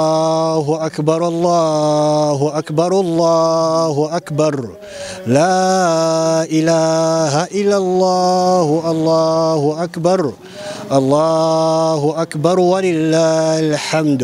الله اكبر الله اكبر الله اكبر لا اله الا الله الله اكبر الله اكبر ولله الحمد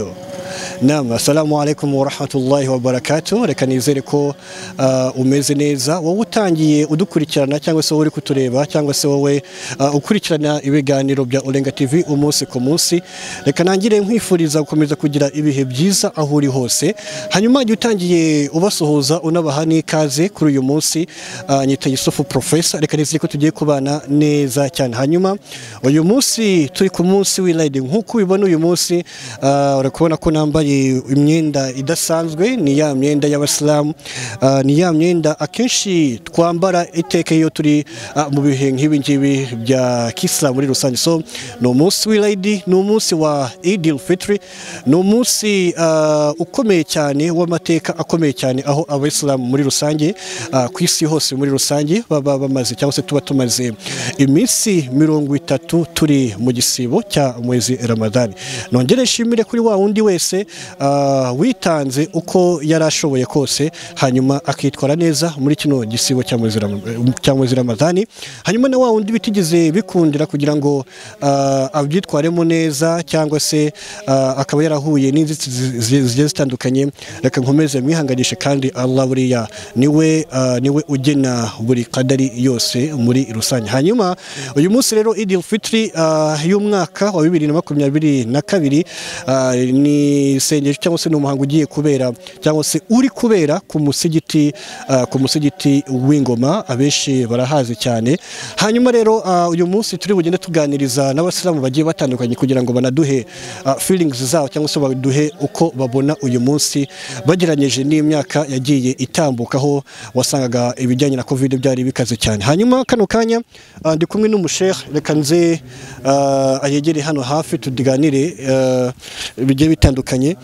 Naam, assalamu alaikum warahmatullahi wabarakatu reka nizere ko uh, umeze neza wowe utangiye udukurikirana cyangwa se wowe uri kutureba cyangwa se wowe uh, ukurikirana ibiganiro bya Olenga TV umunsi ku munsi reka nangire nkwifuriza gukomeza kugira ibihe byiza aho uri hose hanyuma igihe utangiye ubasuhuza unabaha n'ikaze kuri uyu munsi uh, nyita Yusufu Professor reka nizere ko tugiye kubana neza cyane hanyuma uyu munsi turi ku munsi w'Eid nk'uko ubibona uyu munsi uh, urakubona ko nambaye bambaye imyenda idasanzwe ni ya myenda y'abasilamu ah, ni ya myenda akenshi twambara iteka iyo turi ah, mu bihe nk'ibi ngibi bya kisilamu muri rusange so ni umunsi w'irayidi ni umunsi wa idil fitri ni umunsi ah, ukomeye cyane w'amateka akomeye cyane aho abayisilamu muri rusange ah, ku isi hose muri rusange baba bamaze cyangwa se tuba tumaze iminsi mirongo itatu turi mu gisibo cya mwezi ramadani nongere nshimire kuri wa wundi wese ah, witanze uko yari ashoboye kose hanyuma akitwara neza muri kino gisibo cya mwezi Ram- cya mwezi ramadani hanyuma na wa wundi bitigeze bikundira kugira ngo ah, abyitwaremo neza cyangwa se ah, akaba yarahuye n'inzitizi zi- zigiye zitandukanye reka nkomeze mwihanganishe kandi allah buriya niwe ah, niwe ugena buri kadari yose muri rusange hanyuma uyu munsi rero idil fitri ah, y'umwaka wa bibiri na makumyabiri na kabiri ah, ni isengesho cyangwa se ni umuhango ugiye kubera cyangwa se uri kubera ku musigiti ah, ku musigiti w'ingoma abenshi barahazi cyane hanyuma rero ah, uyu munsi turi bugende tuganiriza n'abasilamu bagiye batandukanye kugira ngo banaduhe ah, feelings zabo cyangwa se baduhe uko babona uyu munsi bageranyije n'imyaka yagiye itambukaho wasangaga ibijyanye na covid byari bikaze cyane hanyuma kano kanya ah, ndi kumwe n'umushehe reka nze ah, ayegere hano hafi tuganire ah, bigiye bitandukanye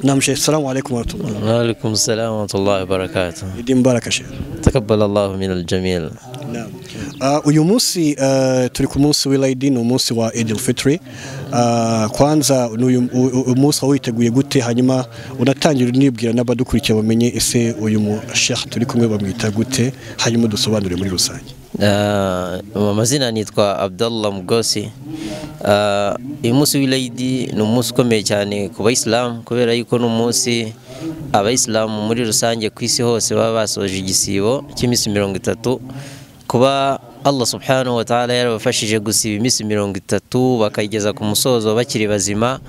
namushehe salamu alaikum warahmatullahi وعليكم السلام ورحمة الله وبركاته idi mbaraka shehe تقبل الله من الجميع Naam. Ah, uyu munsi ah, turi ku munsi w'Eid ni umunsi wa Eid al-Fitr. Ah, kwanza ni uyu u- u- uyu munsi wawiteguye gute hanyuma unatangira unibwira n'abadukurikiye bamenye ese uyu mu Sheikh turi kumwe bamwita gute hanyuma dusobanure muri rusange. Ah, amazina nitwa abdallah mugosi Ah, uyu munsi w'irayidi ni umunsi ukomeye cyane ku bayisilamu kubera yuko ni umunsi abayisilamu muri rusange ku isi hose baba basoje igisibo cy'iminsi mirongo itatu kuba allah subhanahu wa ta'ala yarabafashije gusiba iminsi mirongo itatu bakayigeza ku musozo bakiri bazima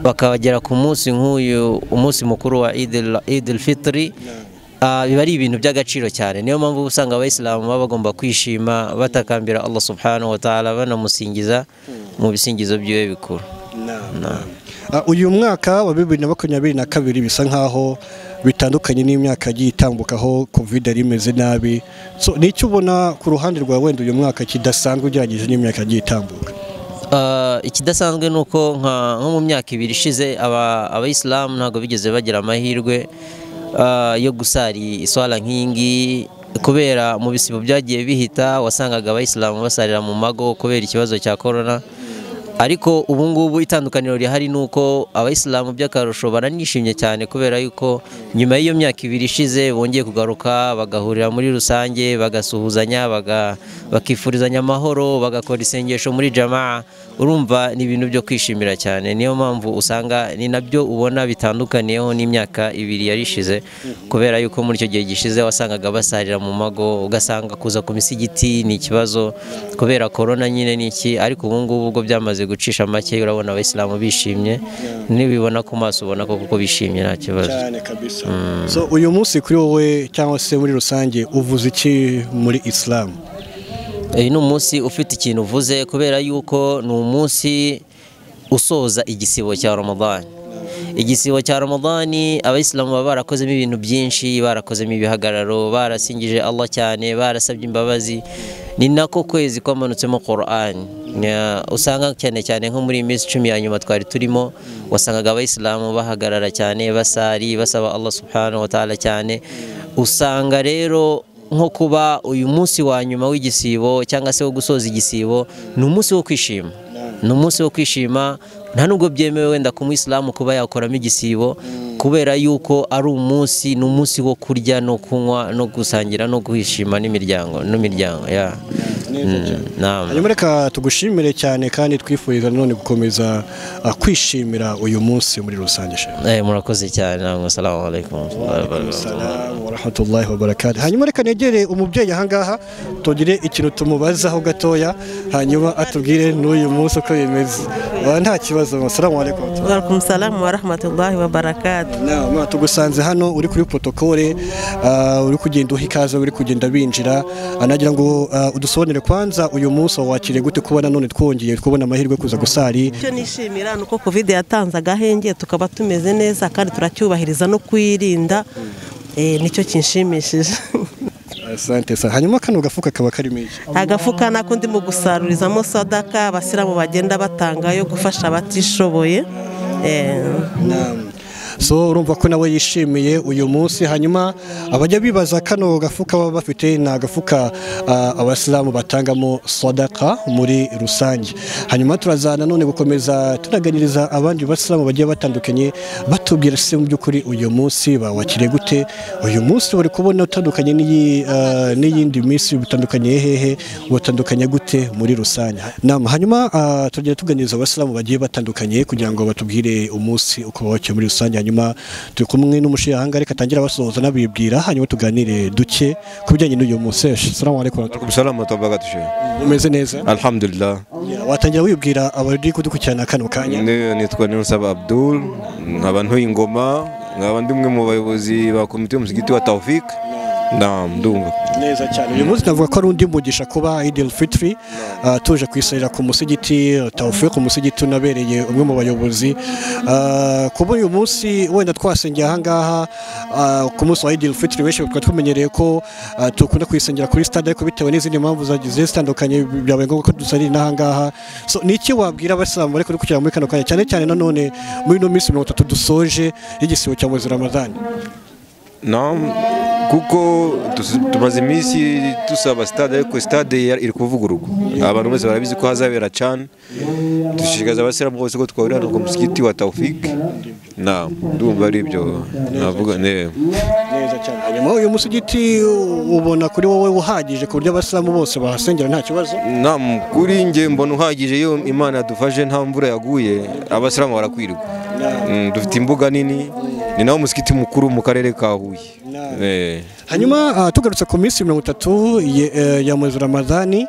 bakagera ku munsi nk'uyu umunsi mukuru wa idil fitiri Ah, biba ari ibintu by'agaciro cyane niyo mpamvu usanga abayisilamu baba bagomba kwishima batakambira allah subhanahu wa ta'ala banamusingiza mu bisingizo byiwe bikuru Ah, uyu mwaka wa bibiri na makumyabiri na kabiri bisa nk'aho bitandukanye n'imyaka yagiye itambukaho covid yari imeze nabi so ni icyo ubona ku ruhande rwa wenda uyu mwaka kidasanzwe ugereranyije n'imyaka yagiye itambuka Ah, ikidasanzwe ni uko nka nko mu myaka ibiri ishize aba- abayisilamu ntabwo bigeze bagira amahirwe ah, yo gusari iswara nk'iyi ngiyi kubera mu bisibo byagiye bihita wasangaga abayisilamu basarira mu mago kubera ikibazo cya korona ariko ubu ngubu itandukaniro rihari ni uko abayisilamu by'akarusho baranishimye cyane kubera yuko nyuma y'iyo myaka ibiri ishize bongeye kugaruka bagahurira muri rusange bagasuhuzanya baga- bakifurizanya amahoro bagakora isengesho muri jamaa urumva ni ibintu byo kwishimira cyane niyo mpamvu usanga ni nabyo ubona bitandukaniyeho n'imyaka ibiri yari ishize kubera yuko muri icyo gihe gishize wasangaga basarira mu mago ugasanga kuza ku misigiti ni ikibazo kubera korona nyine ni iki ariko ubu ngubu ubwo byamaze gucisha make urabona abayisilamu bishimye nibibona ku maso ubona ko kuko bishimye nta kibazo cyane kabisa so uyu munsi kuri wowe cyangwa se muri rusange uvuze iki muri islam uyu ni umunsi ufite ikintu uvuze kubera yuko ni umunsi usoza igisibo cya ramadani igisibo cya ramadani abayisilamu baba barakozemo ibintu byinshi barakozemo ibihagararo barasingije allah cyane barasabye imbabazi ni nako kwezi kwamanutsemo Qur'an Ya, usanga cyane cyane nko muri iyi minsi icumi ya nyuma twari turimo wasangaga abayisilamu bahagarara cyane basari basaba allah subhanahu wa ta'ala cyane usanga rero nko kuba uyu munsi wa nyuma w'igisibo cyangwa se wo gusoza igisibo ni umunsi wo kwishima ni umunsi wo kwishima nta nubwo byemewe wenda ku muyisilamu kuba yakoramo igisibo kubera yuko ari umunsi ni umunsi wo kurya no kunywa no gusangira no kwishima n'imiryango n'imiryango ya hanyuma reka tugushimire cyane kandi twifuriza none gukomeza ah, kwishimira uyu munsi muri rusange shefu murakoze cyane namwe salamu alaikum Salamu wa rahmatullahi wa barakatuh. hanyuma reka negere umubyeyi ahangaha tugire ikintu tumubazaho gatoya hanyuma atubwire n'uyu munsi uko bimeze Wa, nta kibazo salamu alaikum Waalaikum salamu wa rahmatullahi wa barakatuh. Nama tugusanze hano uri kuri protokole uri kugenda uha ikaze uri kugenda binjira Ah, nagira ngo ah, udusobanurire kwanza uyu munsi wawakiriye gute kubona none twongeye kubona amahirwe yo kuza gusari Icyo nishimira ni uko covid yatanze agahenge tukaba tumeze neza kandi turacyubahiriza no kwirinda Eh, nicyo kinshimishije asante sana hanyuma kano gafuka kaba karimo iki agafuka nako ndimo gusarurizamo sadaka abasiramu bagenda batanga yo gufasha abatishoboye Eh, so urumva ko nawe yishimiye uyu munsi hanyuma abajya bibaza kano gafuka baba bafite ni agafuka ah, abasilamu batangamo sadaka muri rusange hanyuma turazana none gukomeza tunaganiriza abandi basilamu bagiye batandukanye batubwira se mu by'ukuri uyu munsi bawakire gute uyu munsi bari kubona utandukanye n'iyi, ah, n'iyindi minsi bitandukanye hehe watandukanye gute muri rusange nama hanyuma ah, tugenda tuganiriza abasilamu bagiye batandukanye kugira ngo batubwire umunsi uko bawakira muri rusange hanyuma turi kumwe n'umushyirahanga reka atangire abasuhuza n'abibwira hanyuma tuganire duke ku bijyanye n'uyu munsi salamu alaikum wa rahmatullahi. Salam wa barakatuh. Sheikh. umeze neza Alhamdulillah. watangira wibwira abari kudukurikirana kano kanya Ni- Nitwa Niyonsaba Abdul, nkaba ntuye ingoma, nkaba ndi umwe mu bayobozi ba komite y'umusigiti wa Tawfik. Naam, ndumva. neza cyane uyu munsi navuga ko ari undi mugisha kuba idil fitri ah, tuje kwisarira ku musigiti tawufe ku musigiti unabereye umwe mu bayobozi Ah, kuba uyu munsi wenda twasengera ahangaha ah, ku munsi wa idil fitri benshi tukaba tumenyereye ko ah, dukunda kuyisengera kuri stade ariko bitewe n'izindi mpamvu zagiye zitandukanye byabaye ngombwa ko dusarira n'ahangaha so ni iki wabwira abasilamu ariko kugira muri kano kanya cyane cyane nanone muri ino minsi mirongo itatu dusoje y'igisibo cya mwezi ramadani Naam, kuko tus- tumaze iminsi dusaba stade ariko stade ya- iri kuvugururwa. Abantu bose barabizi ko hazabera cyane. Dushishikariza abasilamu bose ko twahurira hano ku musigiti wa Tawfik. Naam, ndumva ari ibyo navuga. Ne. neza cyane hanyuma uyu musigiti ubona kuri wowe uhagije ku buryo abasilamu bose bahasengera nta kibazo Naam, kuri njye mbona uhagije iyo Imana yadufashe nta mvura yaguye abasilamu barakwirwa. Mm, dufite imbuga nini ni nawo musikiti mukuru mu karere ka Huye. Eh. hanyuma ah, tugarutse ku minsi mirongo itatu ye- eh, ya mwezi ramadani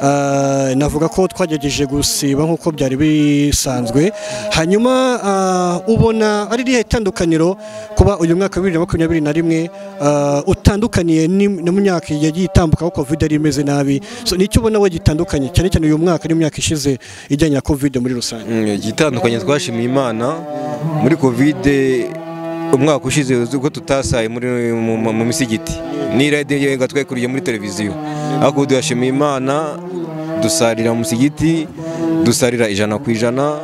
ah, navuga ko twagerageje gusiba nk'uko byari bisanzwe hanyuma ah, ubona ari irihe tandukaniro kuba uyu mwaka wa bibiri na makumyabiri na rimwe ah, utandukaniye ni- no mu myaka yagiye itambuka aho covid yari imeze nabi So, ni icyo ubona we gitandukanye cyane cyane uyu mwaka n'imyaka ishize ijyanye na covid muri rusange Mm, igitandukanye twashimiye Imana muri Covid umwaka ushize uzi ko tutasaye muri mu, mu, mu misigiti ni radio yenga twayikuriye muri televiziyo ariko ubu tuyashimiye Imana dusarira mu misigiti dusarira ijana ku ijana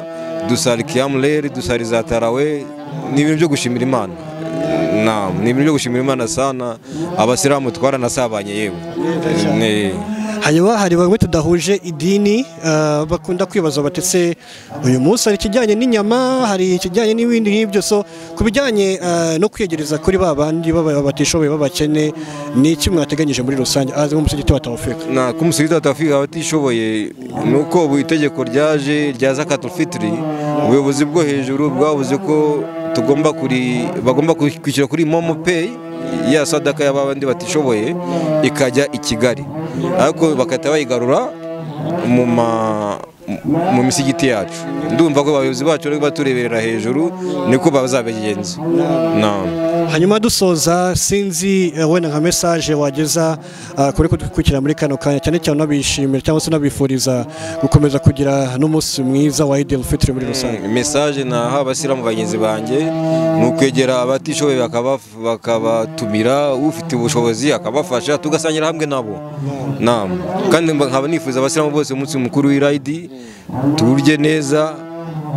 dusarira kiyamureri dusarira za tarawe ni ibintu byo gushimira Imana Naam, ni ibintu byo gushimira Imana sana abasilamu twaranasabanye yewe Ne. hanyuma hari bamwe tudahuje idini ah, bakunda kwibaza bati se uyu munsi hari ikijyanye n'inyama hari ikijyanye n'ibindi nk'ibyo so ku bijyanye ah, no kwiyegereza kuri ba bandi baba- batishoboye b'abakene ni iki mwateganyije muri rusange azi nk'umusigiti wa tawufika na kumusubiza batafika abatishoboye ni uko ubu itegeko ryaje rya zakatufitiri ubuyobozi bwo hejuru bwavuze ko tugomba kuri bagomba kuri- kwishyura kuri momo peyi ya sadaka y'abandi batishoboye ikajya i kigali ariko bagahita bayigarura mu ma mu misigiti yacu ndumva ko abayobozi bacu bari batureberera hejuru niko bazabigenza na hanyuma dusoza sinzi eh, wenda nka mesaje wageza ah, kuri kudukurikira muri kano kanya cyane cyane unabishimira cyangwa se unabifuriza gukomeza kugira n'umunsi mwiza wa idil fitiri muri rusange mesaje naha abasiramu bagenzi banjye ni ukwegera abatishoboye bakaba- bakabatumira ufite ubushobozi akabafasha tugasangira hamwe nabo Naam. kandi mba- nkaba nifuza abasiramu bose umunsi mukuru w'irayidi turye neza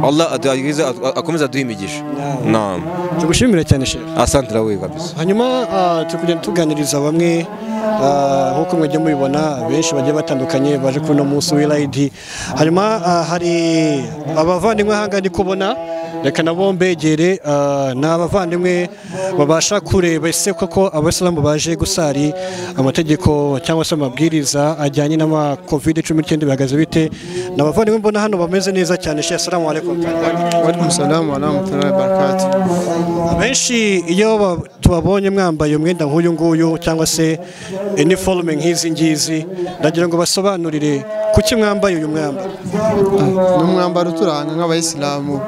Allah atuagize akomeza aduha imigisha naam tugushimire cyane shefu asante nawe kabisa hanyuma ah, turi kugenda tuganiriza bamwe ah, nk'uko mujya mubibona benshi bagiye batandukanye baje kuri uno munsi w'irayidi hanyuma ah, hari abavandimwe hanga ndi kubona reka nabo mbegere ah, ni abavandimwe babasha kureba ese koko abasilamu baje gusari amategeko cyangwa se amabwiriza ajyanye n'ama covid cumi n'icyenda bihagaze bite ni abavandimwe mbona hano bameze neza cyane shefu salamu alaikum Waalaikum salaam wa rahmatullahi wa barakatuh. Abenshi iyo ba- tubabonye mwambaye umwenda nk'uyu nguyu cyangwa se iniforume nk'izi ngizi ndagira ngo basobanurire kuki mwambaye uyu mwambaro Ni umwambaro uturanga nk'abayisilamu,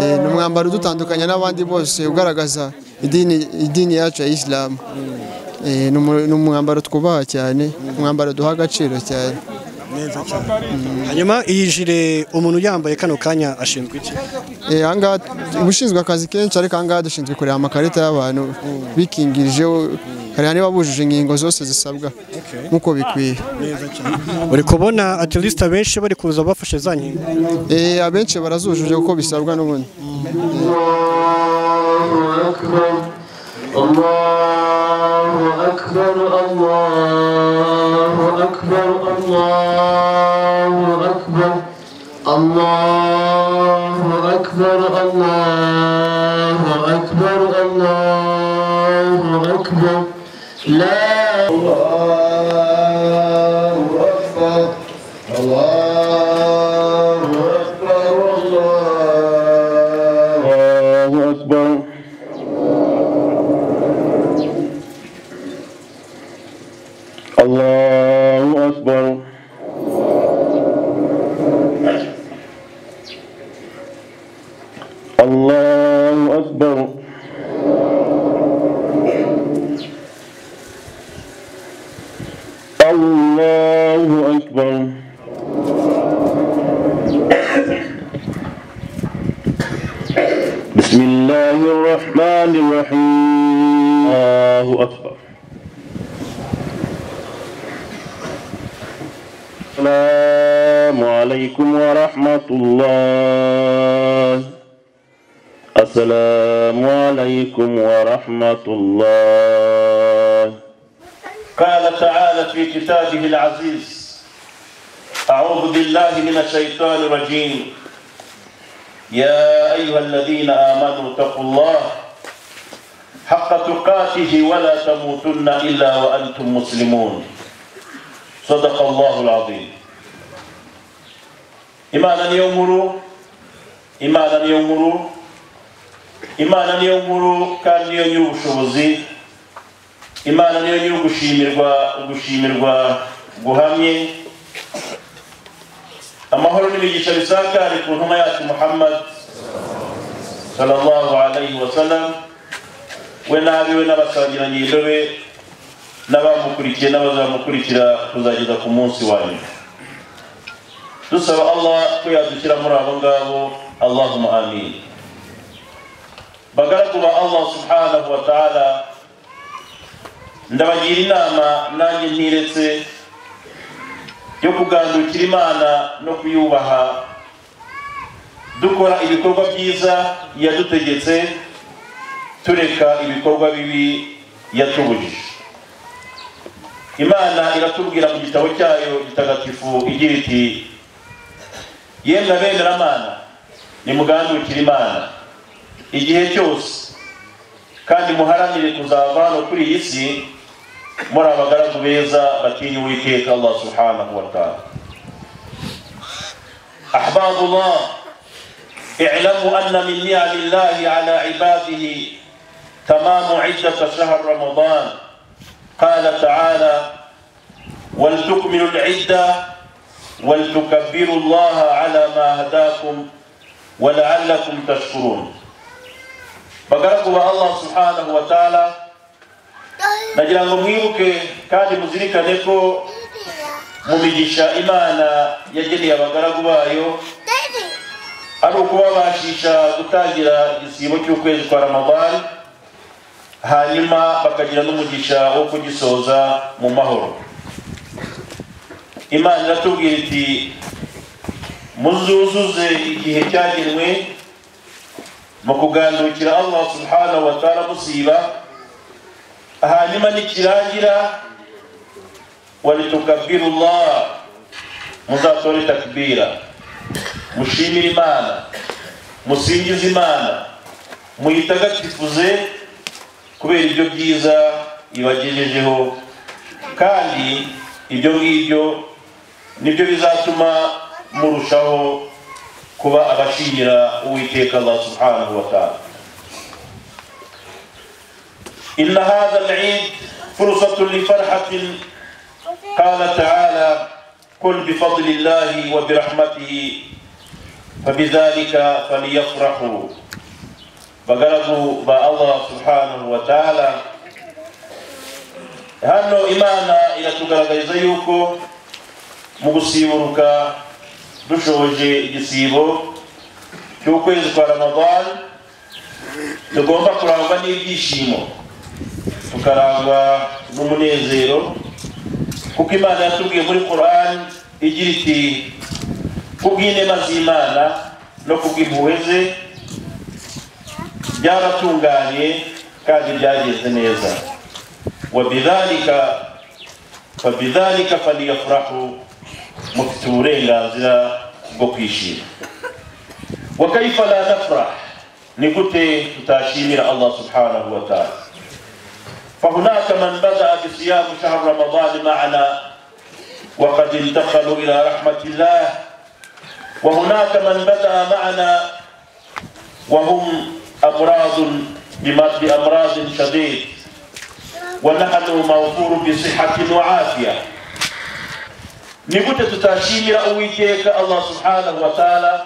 Eh, ni umwambaro udutandukanya n'abandi bose ugaragaza idini idini yacu ya isilamu. Eh, ni umu- ni umwambaro twubaha cyane, umwambaro duha agaciro cyane. hanyuma iyi jire umuntu yambaye kano kanya ashinzwe iki Eh, ahangaha ubushinzwe akazi kenshi ariko ahangaha dushinzwe kureba amakarita y'abantu bikingirijeho hari niba bujuje ingingo zose zisabwa nk'uko bikwiye. uri kubona atirisite abenshi bari kuza bafashe za nkingo Eh, abenshi barazujuje uko bisabwa n'ubundi. الله أكبر الله أكبر الله أكبر الله أكبر الله أكبر الله أكبر الله أكبر لا الله أكبر الله أكبر الله أكبر الله أكبر الله أكبر الله أكبر بسم الله الرحمن الرحيم الله أكبر السلام عليكم ورحمة الله السلام عليكم ورحمة الله قال تعالى في كتابه العزيز أعوذ بالله من الشيطان الرجيم يا أيها الذين آمنوا اتقوا الله حق تقاته ولا تموتن إلا وأنتم مسلمون صدق الله العظيم إيمانا يؤمر إيمانا يؤمر إيمانا يؤمر كان يوشوزي imana niyo nyiri ugushimirwa ugushimirwa guhamye amahoro n'imigisha bisakare ku ntumwa yacu muhammad sallallahu alayhi wa sallam we n'abiwe n'abasangirangendo be n'abamukurikiye n'abazamukurikira kuzageza ku munsi wa nyuma dusaba allah ko yadukira muri abo ngabo allahumma amin bagaragu ba allah subhanahu wa ta'ala ndabagira inama nanjye ntiretse yo kugandukira imana no kuyubaha dukora ibikorwa byiza yadutegetse tureka ibikorwa bibi yatubujije imana iratubwira mu gitabo cyayo gitagatifu igira iti yemwe abemeramana nimugandukire imana igihe cyose kandi muharanire kuzava hano kuri iyi si muri abagaragu beza batinya uwiteka allah subhanahu wa taala أحباب الله اعلموا أن من نعم الله على عباده تمام عدة شهر رمضان قال تعالى ولتكملوا العدة ولتكبروا الله على ما هداكم ولعلكم تشكرون bagaragu ba allah subhanahu wa taala nagira ngo mwibuke kandi muzirikane ko mu migisha imana yageneye abagaragu bayo ari ukubabashisha gutangira igisibo cy'ukwezi kwa ramadani hanyuma bakagira n'umugisha wo kugisoza mu mahoro imana iratubwira iti muzuzuze igihe cyagenwe mu kugandukira allah subhanahu wa ta'ala musiba hanyuma nikirangira walitukabiru allah muzatore takbira mushimire imana musingize imana muyitagatifuze kubera ibyo byiza ibagejejeho kandi ibyo ngibyo nibyo bizatuma murushaho kuba abashingira uwiteka allah subhanahu wa ta'ala إن هذا العيد فرصة لفرحة قال تعالى قل بفضل الله وبرحمته فبذلك فليفرحوا bagaragu ba allah subhanahu wa taala hano imana iratugaragariza yuko mu gusiburuka dushoje igisibo cy'ukwezi kwa ramadani tugomba kurangwa n'ibyishimo tukarangwa n'umunezero kuko imana yatubwiye muri korani igira iti kubw'inema z'imana no kubw'impuhwe ze byaratunganye kandi byagenze neza wabidhalika fabidhalika faliyafurahu mufite uburenganzira bwo kwishima wakaifa la nafrah ni gute tutashimira allah subhanahu wa taala فهناك من بدأ بصيام شهر رمضان معنا وقد انتقلوا إلى رحمة الله وهناك من بدأ معنا وهم أمراض بأمراض شديد ونحن موفور بصحة وعافية nigute tutashimira uwiteka allah subhanahu wa taala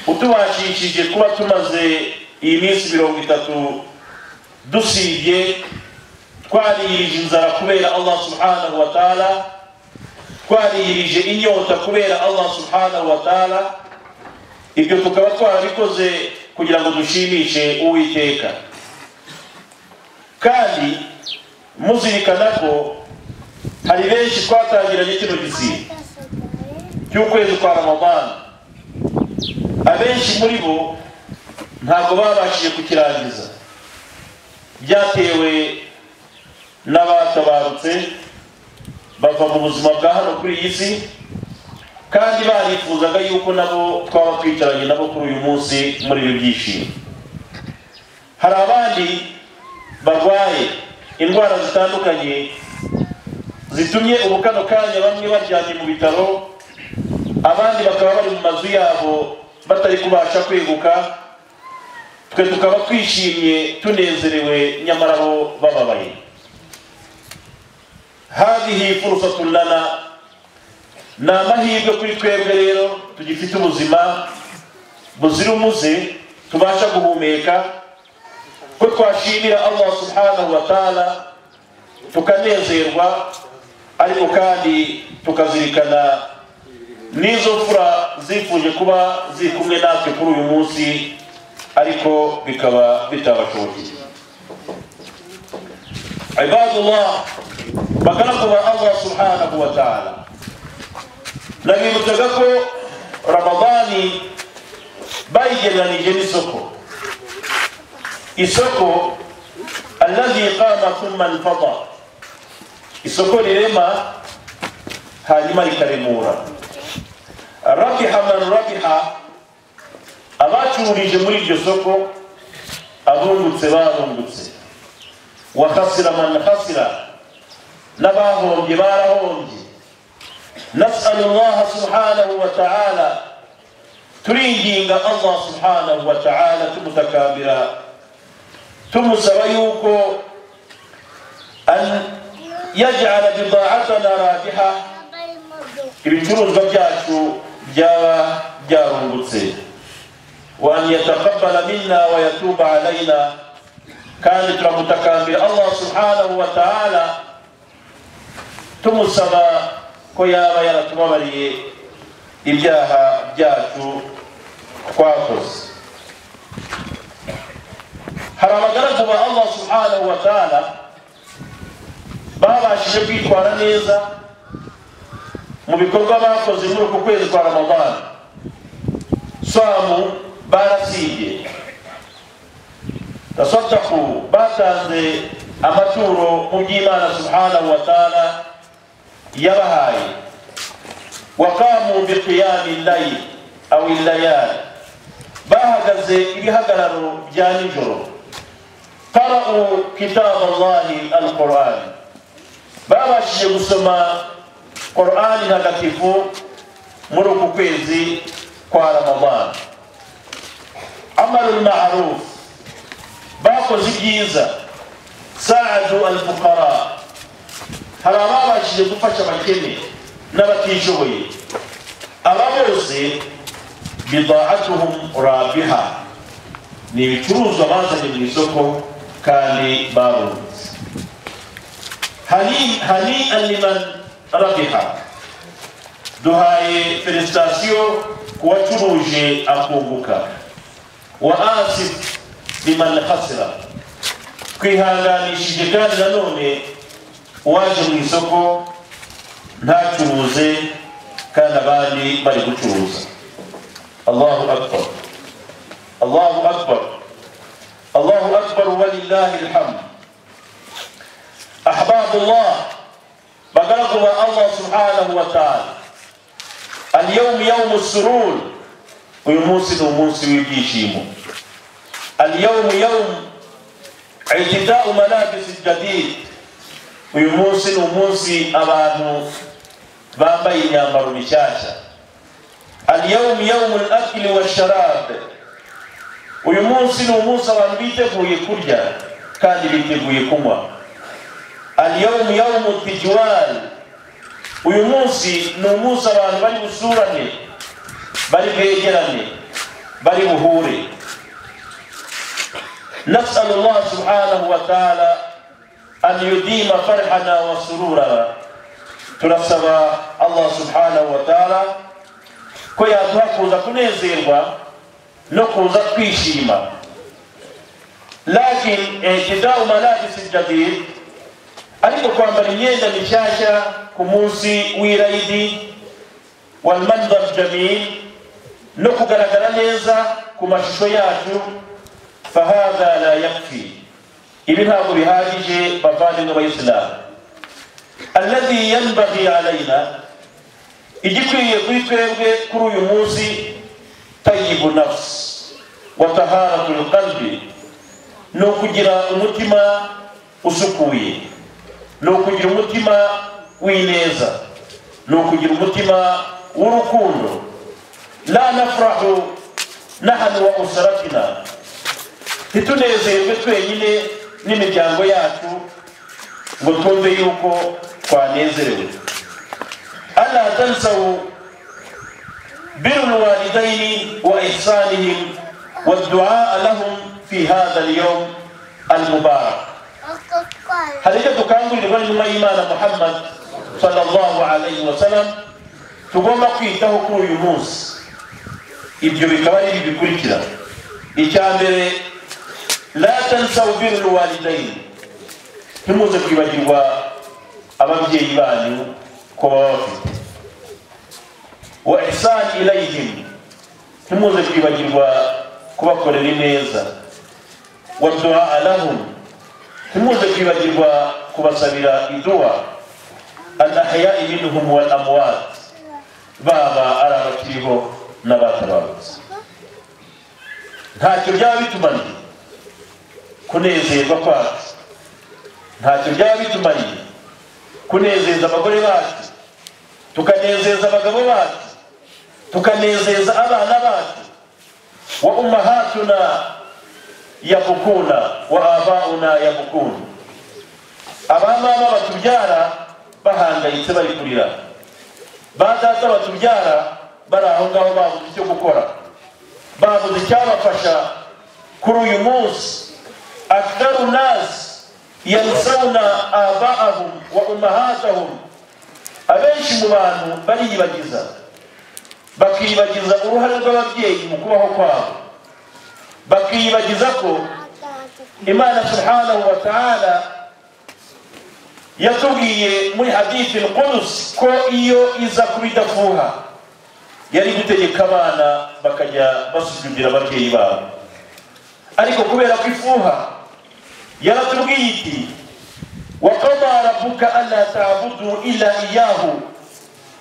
utubashishije kuba tumaze iyi minsi mirongo itatu dusibye twariyirije inzara kubera allah subhanahu wa taala twariyirije inyota kubera allah subhanahu wa taala ibyo tukaba twarabikoze kugira ngo dushimishe uwiteka kandi muzirikana ko hari benshi twatangiranye kino gisibo cy'ukwezi kwa ramadani abenshi muri bo ntabwo babashije kukirangiza byatewe n'abatabarutse bava mu buzima bwa hano kuri iyi si kandi barifuzaga yuko nabo twaba twicaranye nabo kuri uyu munsi muri ibi byishimo hari abandi barwaye indwara zitandukanye zitumye ubu kano kanya bamwe baryamye mu bitaro abandi bakaba bari mu mazu yabo batari kubasha kweguka twe tukaba twishimye tunezerewe nyamara bo bababaye hadihi furusatun lana ni amahirwe kuri twebwe rero tugifite ubuzima buzira umuze tubasha guhumeka ko twashimira allah subhanahu wa taala tukanezerwa ariko kandi tukazirikana n'izo mfura zifuje kuba ziri kumwe natwe kuri uyu munsi ariko bikaba bitabashobokeye ibadullah bakanakuba allah subhanahu wa taala nabibutsaga ko ramadani bayigereranije n'isoko isoko allazi qama thumma infada isoko rirema hanyuma rikaremura rabiha man rabiha abacururije muri iryo soko abungutse barungutse wa khasira man khasira n'abahombye barahombye نسأل الله سبحانه وتعالى turinginga allah subhanahu wataala tumutakambira tumusaba yuko an yajala bidaatana rabiha ibicuruzwa byacu byaba byarungutse wa an yatakabala minna wa yatuba alaina kandi turamutakambira allah subhanahu wataala tumusaba ko yaba yaratubabariye ibyaha byacu twakoze hari abagaragu ba allah subhanahu wa taala babashije kwitwara neza mu bikorwa bakoze muri uku kwezi kwa ramadani abisilamu barasibye tasadaku batanze amaturo mu by'imana subhanahu wa taala yabahaye waqamu biqiyami llaili au illayali bahagaze ibihagararo bya nijoro qara'u kitaba llahi alqurani babashije gusoma qurani ntagatifu muri uku kwezi kwa ramadana amalu lmaruf bakoze ibyiza saadu alfukara hari ababashije gufasha abakene n'abatishoboye aba bose bidaatuhum rabiha ni ibicuruzwa bazanye mu isoko kandi barunze hani hani aliman rabiha duhaye felisitasiyo ku wacuruje akunguka wa asif liman hasira twihanganishije kandi nanone uwaje mu isoko ntacuruze kandi abandi bari gucuruza allahu akbar allahu akbar allahu akbar walillahi alhamdu ahbabullah bagaragu ba allah subhanahu wa taala اليوم يوم السرور ويموسن وموسن ويجيشيمو اليوم يوم اعتداء ملابس الجديد ويموسن وموسن أبانو بامبي يامر بشاشة اليوم يوم الأكل والشراب ويموسن وموسى وانبيته يكرجا كان بيته يكوما اليوم يوم التجوال uyu munsi ni umunsi abantu bari busurane bari begerane bari buhure nasalu allah subhanahu wa taala an yudima farhana wa sururana turasaba allah subhanahu wa taala ko yaduha kuza kunezerwa no kuza kwishima lakin ihtidau malabisi jadid ariko kwambara imyenda mishyashya ku munsi w'irayidi walmanzar jamil no kugaragara neza ku mashusho yacu fahadha la yakfi ibi ntabwo bihagije bavandimwe bayisilamu alladhi yanbaghi alaina igikwiriye kuri twebwe kuri uyu munsi tayibu nafsi wa taharatu lqalbi ni ukugira umutima usukuye ni ukugira umutima w'ineza ni ukugira umutima w'urukundo la nafurahu nahanu wa usaratina ntitunezerwe twenyine n'imiryango yacu ngo twumve yuko twanezerewe ana tansawu biru walidaini wa ihsanihim waduaa lahum fi hadha alyawm almubarak hari icyo dukangurirwa nyuma y'imana muhammad sallallahu alayhi wa sallam tugomba kwitaho kuri uyu munsi ibyo bikaba ari ibi bikurikira icya mbere la tansa ubiru walidaini ntimuze kwibagirwa ababyeyi banyu ko baba bafite wa ihsani ilayhim ntimuze kwibagirwa kubakorera ineza wa duaa lahum ntimuze kwibagirwa kubasabira iduha anahya ibinuhum wal amwat baba ari abakiriho n'abatabarutse ntacyo byaba bitumaniye kunezerwa kwacu ntacyo byaba bitumaniye kunezeza abagore bacu tukanezeza abagabo bacu tukanezeza abana bacu wa ummahatuna yabukuna wa abauna yabukuna abamama batubyara bahangayitse bari kurira ba data batubyara bari aho ngaho babuze icyo gukora babuze icyabafasha kuri uyu munsi akdaru nasi yansawuna abaahum wa umahatahum abenshi mu bantu bariyibagiza bakiyibagiza uruhare rw'ababyeyi mu kubaho kwabo bakiyibagiza ko imana subhanahu wa taala yatubwiye muri hadithi lqudusi ko iyo iza kuba idafuha yari gutegeka abana bakajya basuzugura ababyeyi babo ariko kubera ko ifuha yaratubwiye iti wakaba rabuka ana tabudu ila iyahu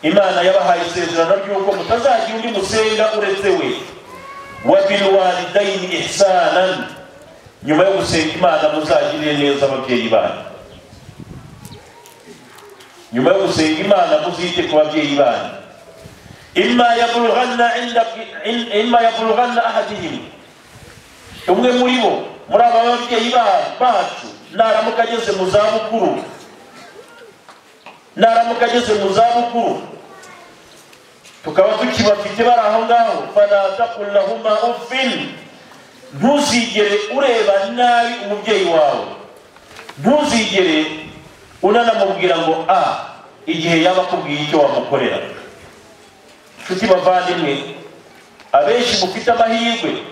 imana yabahaye isezerano ry'uko mutazagira undi musenga uretse we wa bilwalidaini ihsanan nyuma yo gusenga imana muzagirire neza ababyeyi banyu nyuma yo gusenga imana muzite ku babyeyi banyu imma yaburughanna imma yaburughanna ahadihim umwe muri bo muri aba babyeyi ba- bacu naramuka ageze mu zabukuru naramuka ageze mu zabukuru tukaba tukibafite bari aho ngaho fala takul lahuma uffin ntuzigere ureba nabi umubyeyi wawe ntuzigere unanamubwira ngo a igihe yaba akubwiye icyo wamukorera nshuti bavandimwe abenshi mufite amahirwe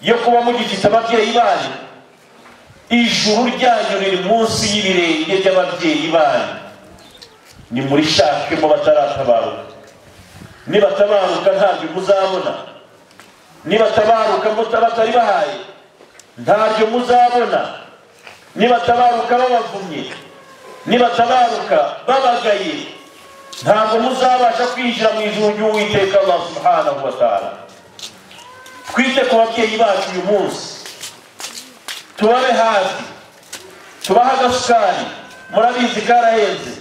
yo kuba mugifite ababyeyi banyu ijuru ryanyu riri munsi y'ibirenge by'ababyeyi banyu nimurishakemo bataratabaruka nibatabaruka ntabyo muzabona nibatabaruka muta- batari bahaye ntabyo muzabona nibatabaruka babavumye nibatabaruka babagaye ntabwo muzabasha kwinjira mu ijuru ry'uwiteka allah subhanahu wa taala twite ku babyeyi bacu uyu munsi tubabe hafi tubahe agasukari murabizi karahenze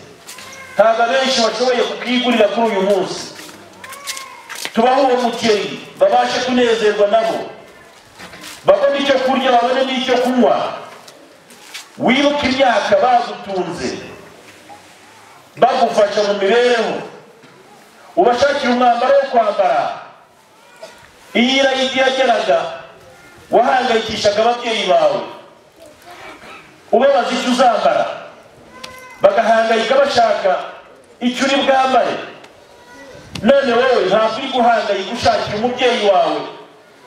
ntabwo abenshi bashoboye kukigurira kuri uyu munsi tubahe uwo mukeri babashe kunezerwa nabo babone icyo kurya babone n'icyo kunywa wibuke imyaka bagutunze bagufasha mu mibereho ubashakire umwambaro wo kwambara iyi irayidi yageraga wahangayikishaga ababyeyi bawe ubabaza icyo uzambara bagahangayika bashaka icyo uri bwambare none wowe ntabwo uri guhangayika ushakira umubyeyi wawe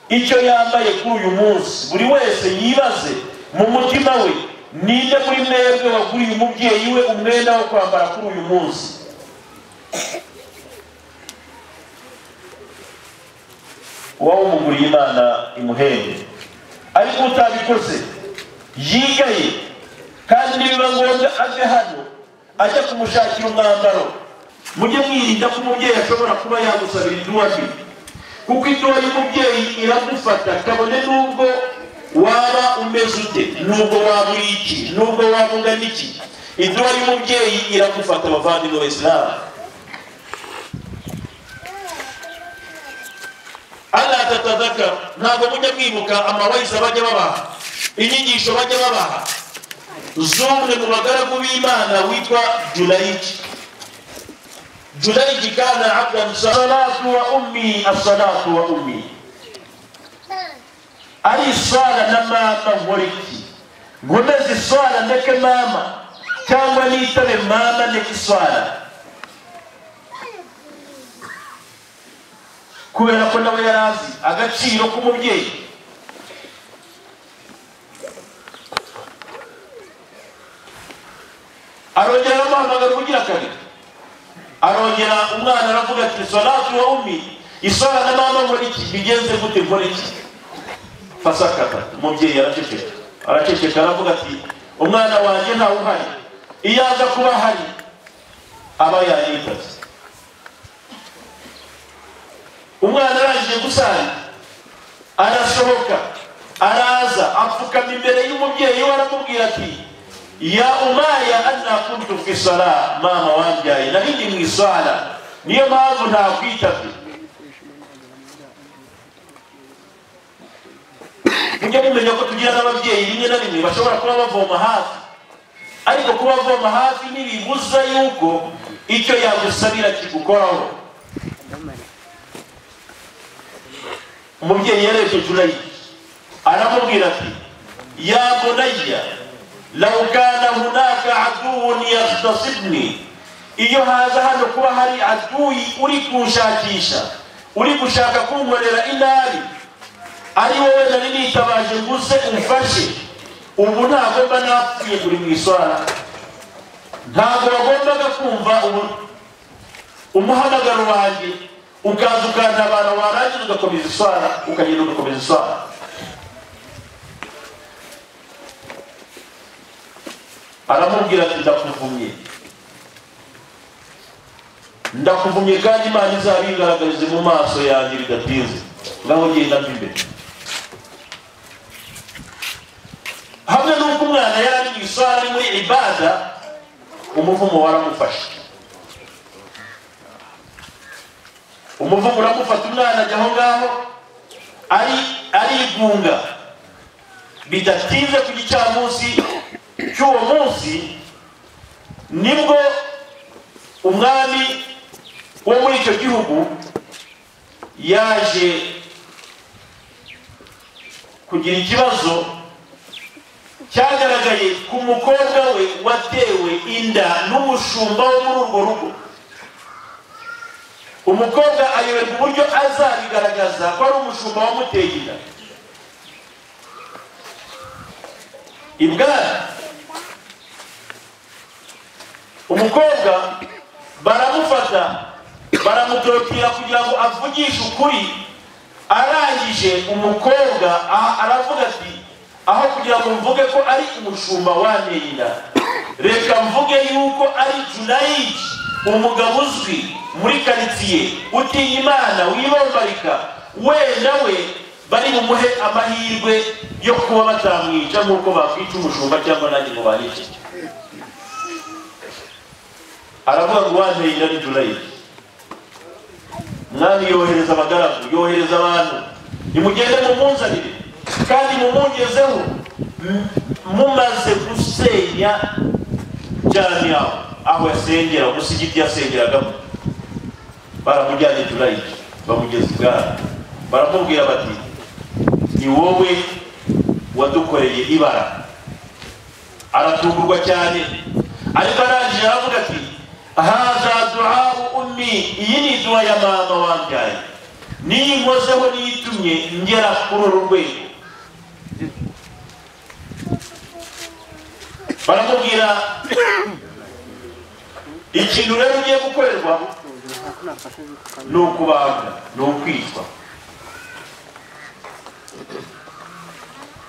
icyo yambaye kuri uyu munsi buri wese yibaze mu mutima we ninde muri mwebwe waguriye umubyeyi we umwenda wo kwambara kuri uyu munsi uba wumuguriye imana imuhembe ariko utabikoze yigaye kandi nibiba ngombwa ave hano ajya kumushakira umwambaro mujye mwirinda ko umubyeyi ashobora kuba yagusabira iduwabi kuko iduwa y'umubyeyi iramufata kabone n'ubwo waba umeze ute n'ubwo waba uri iki n'ubwo waba ungana iki iduwa y'umubyeyi iramufata abavandimwe b'abisilamu Allah tatazaka ntabwo mujya mwibuka amawayisi bajya babaha inyigisho bajya babaha z'umwe mu bagaragu b'imana witwa jurayiki jurayiki kana abdan salatu wa ummi asalatu wa ummi ari sala na mama nkoriki nkomeze isara ndeke mama cyangwa nitabe mama ndeke isara kubera ko nawe yari azi agaciro k'umubyeyi arongera aramuhamagara kugira kabiri arongera umwana aravuga ati salatu wa umi isara na mama nkora iki bigenze gute nkora iki fasakata umubyeyi araceceka araceceka aravuga ati umwana wanjye ntawe uhari iyo aza kuba ahari aba yanyitaze umwana arangije gusana arasohoka araza apfukama imbere y'umubyeyi we aramubwira ati ya umaya anna kuntu fi sala mama wambyaye nari ndi mu isala niyo mpamvu ntakwitabye mujye mumenya ko tugira n'ababyeyi rimwe na rimwe bashobora kuba bavoma hafi ariko kuba avoma hafi ntibibuza yuko icyo yagusabira kigukoraho umubyeyi yarebye jurayi aramubwira ati ya bunayya law kana hunaka aduwun yahtasibni iyo haza hano kuba hari aduyi uri kunshakisha uri gushaka kunkorera inabi ari wowe nari nitabaje nguze umfashe ubu ntabwo mba napfuye kuri mu iswara ntabwo wagombaga kumva ubu umuhamagaro wanjye ukaza ukanda abantu warangiza ugakomeza iswara ukagenda ugakomeza iswara aramubwira ati ndakuvumye ndakuvumye kandi imana izabigaragarize mu maso yanjye bidatinze ngaho genda mva imbere hamwe n'uko umwana yari mu iswara ari muri ibada umuvumo waramufashe umuvumo uramufata umwana ajya aho ngaho ari arigunga bidatinze ku gicamunsi cy'uwo munsi nibwo umwami wo muri icyo gihugu yaje kugira ikibazo cyagaragaye ku mukobwa we watewe inda n'umushumba wo muri urwo rugo umukobwa ayoberwa uburyo azabigaragaza ko ari umushumba wamuteye inda ibwami umukobwa baramufata baramutorotira kugira ngo avugishe ukuri arangije umukobwa aha aravuga ati aho kugira ngo mvuge ko ari umushumba wanteye inda reka mvuge yuko ari junayidi umugabo uzwi muri karitsiye utinya imana wibambarika wenda we bari bumuhe amahirwe yo kuba batamwica nk'uko bakwica umushumba cyangwa nanjye ngo banice aravuga ngo wanteye inda ni junayidi mwami yohereza abagaragu yohereza abantu nimugende mumunzanire kandi mumungezeho m- mumaze gusenya jamiya aho yasengera umusigiti yasengeragamo baramujyanye turayiki bamugeza ibwami baramubwira bati ni wowe wadukoreye ibara aratungurwa cyane ariko arangije aravuga ati haza duhabu ummi iyi ni duha ya mama wambyaye niyo inkozeho niyo itumye ngera kuri uru rwego baramubwira ikintu rero ugiye gukorerwa ni ukubaga ni ukwitwa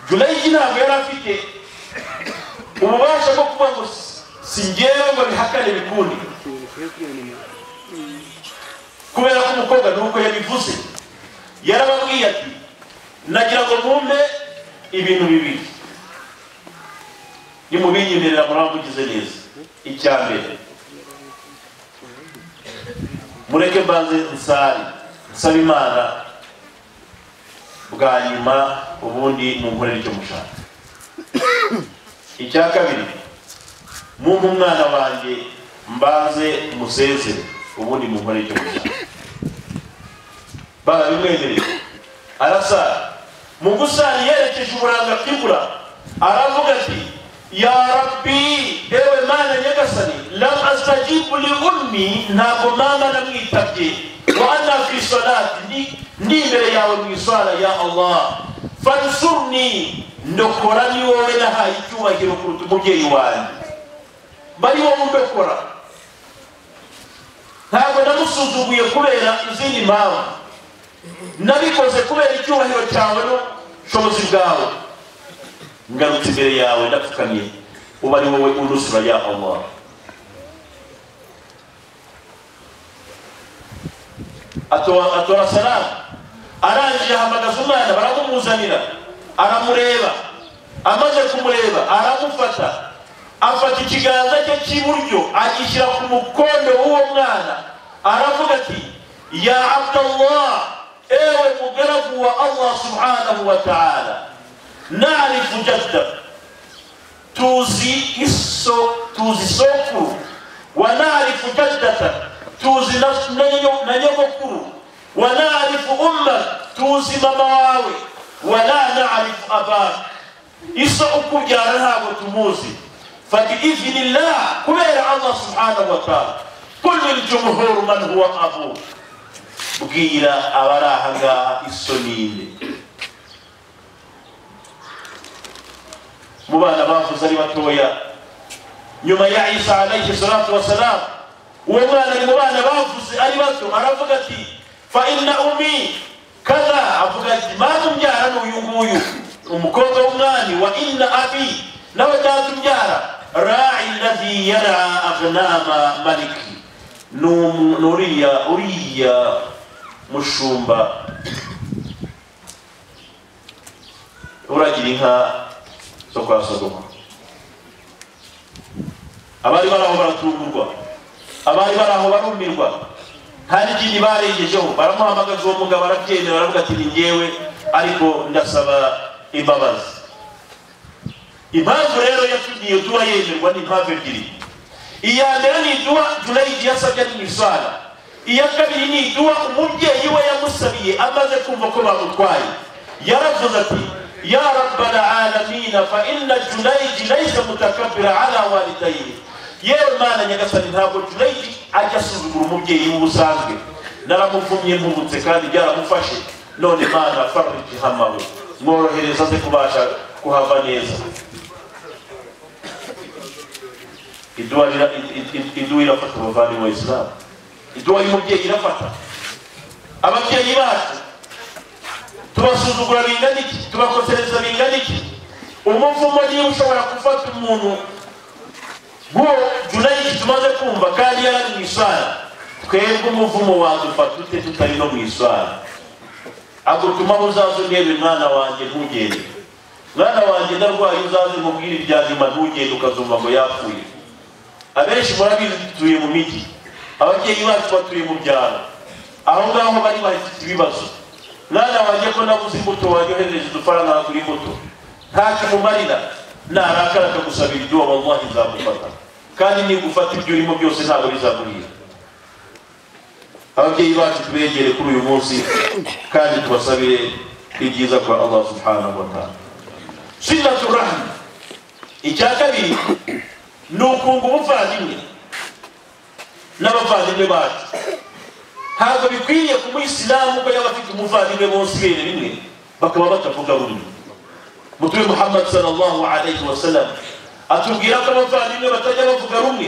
junayidi ntabwo yari afite ububasha bwo kuba ngo si- si ngewe ngo bihakane bikundi kubera ko umukobwa ni uko yabivuze yarababwiye ati nagira ngo mwumve ibintu bibiri nimubinyemerera muramugize neza icya mbere mureke mbanze nsari nsaba imana bwa nyuma ubundi mumkorere icyo mushaka icya kabiri mumpe umwana wanjye mbanze musezere ubundi mumkorere icyo mushaka barabimwemereye arasara mu gusara yerekeje uburanga bw'ibura aravuga ati ya rabbi yewe mana nyagasani lam astajibu li ummi ntabwo mama namwitabye wa ana fi salati ndi- ndi imbere yawe mu isara ya allah fansurni ndokora ni wowe nahaye icyubahiro kuruta umubyeyi wanjye bari wowe undokora ntabwo namusuzuguye kubera izindi mpamvu nabikoze kubera icyubahiro cyawe n'ubushobozi bwawe ngarutse imbere yawe ndapfukamye uba ari wowe urusura ya allah atora atora salamu arangije ahamagaza umwana baramumuzanira aramureba amaze kumureba aramufata afata ikiganza cye cy'iburyo agishyira ku mukondo w'uwo mwana aravuga ati ya abdallah ewe mugaragu wa allah subhanahu wa ta'ala narifu jaddak tuzi iso tuzi sokuru wanarifu jaddata tuzi na- na nyo- na nyogokuru wanarifu umma tuzi mama wawe wala narifu abak iso ukubyara ntabwo tumuzi fabiidhnillah kubera allah subhanahu wa taala kul liljumhuru man huwa abu bwira abari aha ngaha iso ninde mu bana bavuze ari batoya nyuma ya isa alayhi salatu wassalam uwo mwana ari mu bana bavuze ari bato aravuga ati fa inna umi kaza avuga ati mata umbyara ni uyu nguyu umukobwa w'umwami wa inna abi nawe data umbyara ra'i lazi yara agnama maliki ni umu- ni uriya uriya mushumba uragira inka zo kwa sodoma abari bari aho baratungurwa abari bari aho barumirwa nta n'ikindi barengejeho baramuhamagaza uwo mugabo arabyemera baravuga ati ni ngewe ariko ndasaba imbabazi impamvu rero yatugiye duha yemerwa ni impamvu ebyiri iya mbere ni iduha junayidi yasabye ari misara iya kabiri ni iduha umubyeyi we yamusabiye amaze kumva ko bamutwaye yaravuze ati ya rabbana alamina fa inna junayidi laisa mutakabira ala walidayini yewe mana nyagasani ntabwo junayidi ajya asuzugura umubyeyi we ubusanzwe naramuvumye mpubutse kandi byaramufashe none mana fariji hamawe mworohereza aze kubasha kuhava neza iduwa rira- i- i- iduwa irafata umuvandimwe wa isilamu iduwa y'umubyeyi irafata ababyeyi bacu tubasuzugura bingana iki tubakosereza bingana iki umuvumo niba ushobora gufata umuntu nk'uwo junayidi tumaze kumva kandi yari ari mu iswara twebwe umuvumo wadufata ute tutari no mu iswara agutumaho uzaze urebe mwana wanjye ntugende mwana wanjye ndarwaye uzaze mubwire ibya nyuma ntugende ukazumva ngo yapfuye abenshi murabizi dutuye mu mijyi ababyeyi bacu batuye mu byaro aho ngaho bari bafite ibibazo mwana wanjye ko nabuze imbuto waryohereje udufaranga kuri imbuto ntacyo umumarira narakara akagusabira ibyo wamuha ntizagufata kandi nigufata ibyo urimo byose ntabwo bizaguhira ababyeyi bacu tubegere kuri uyu munsi kandi tubasabire ibyiza kwa allah subhanahu wa ta'ala silatu rahimi icya kabiri ni ukunga umuvandimwe n'abavandimwe bacu ntabwo bikwiriye ku muyisilamu ko yaba afite umuvandimwe bose ibere rimwe bakaba batavuga rumwe mutume muhammad sallallahu alayhi wa sallam atubwira ko abavandimwe batajya bavuga rumwe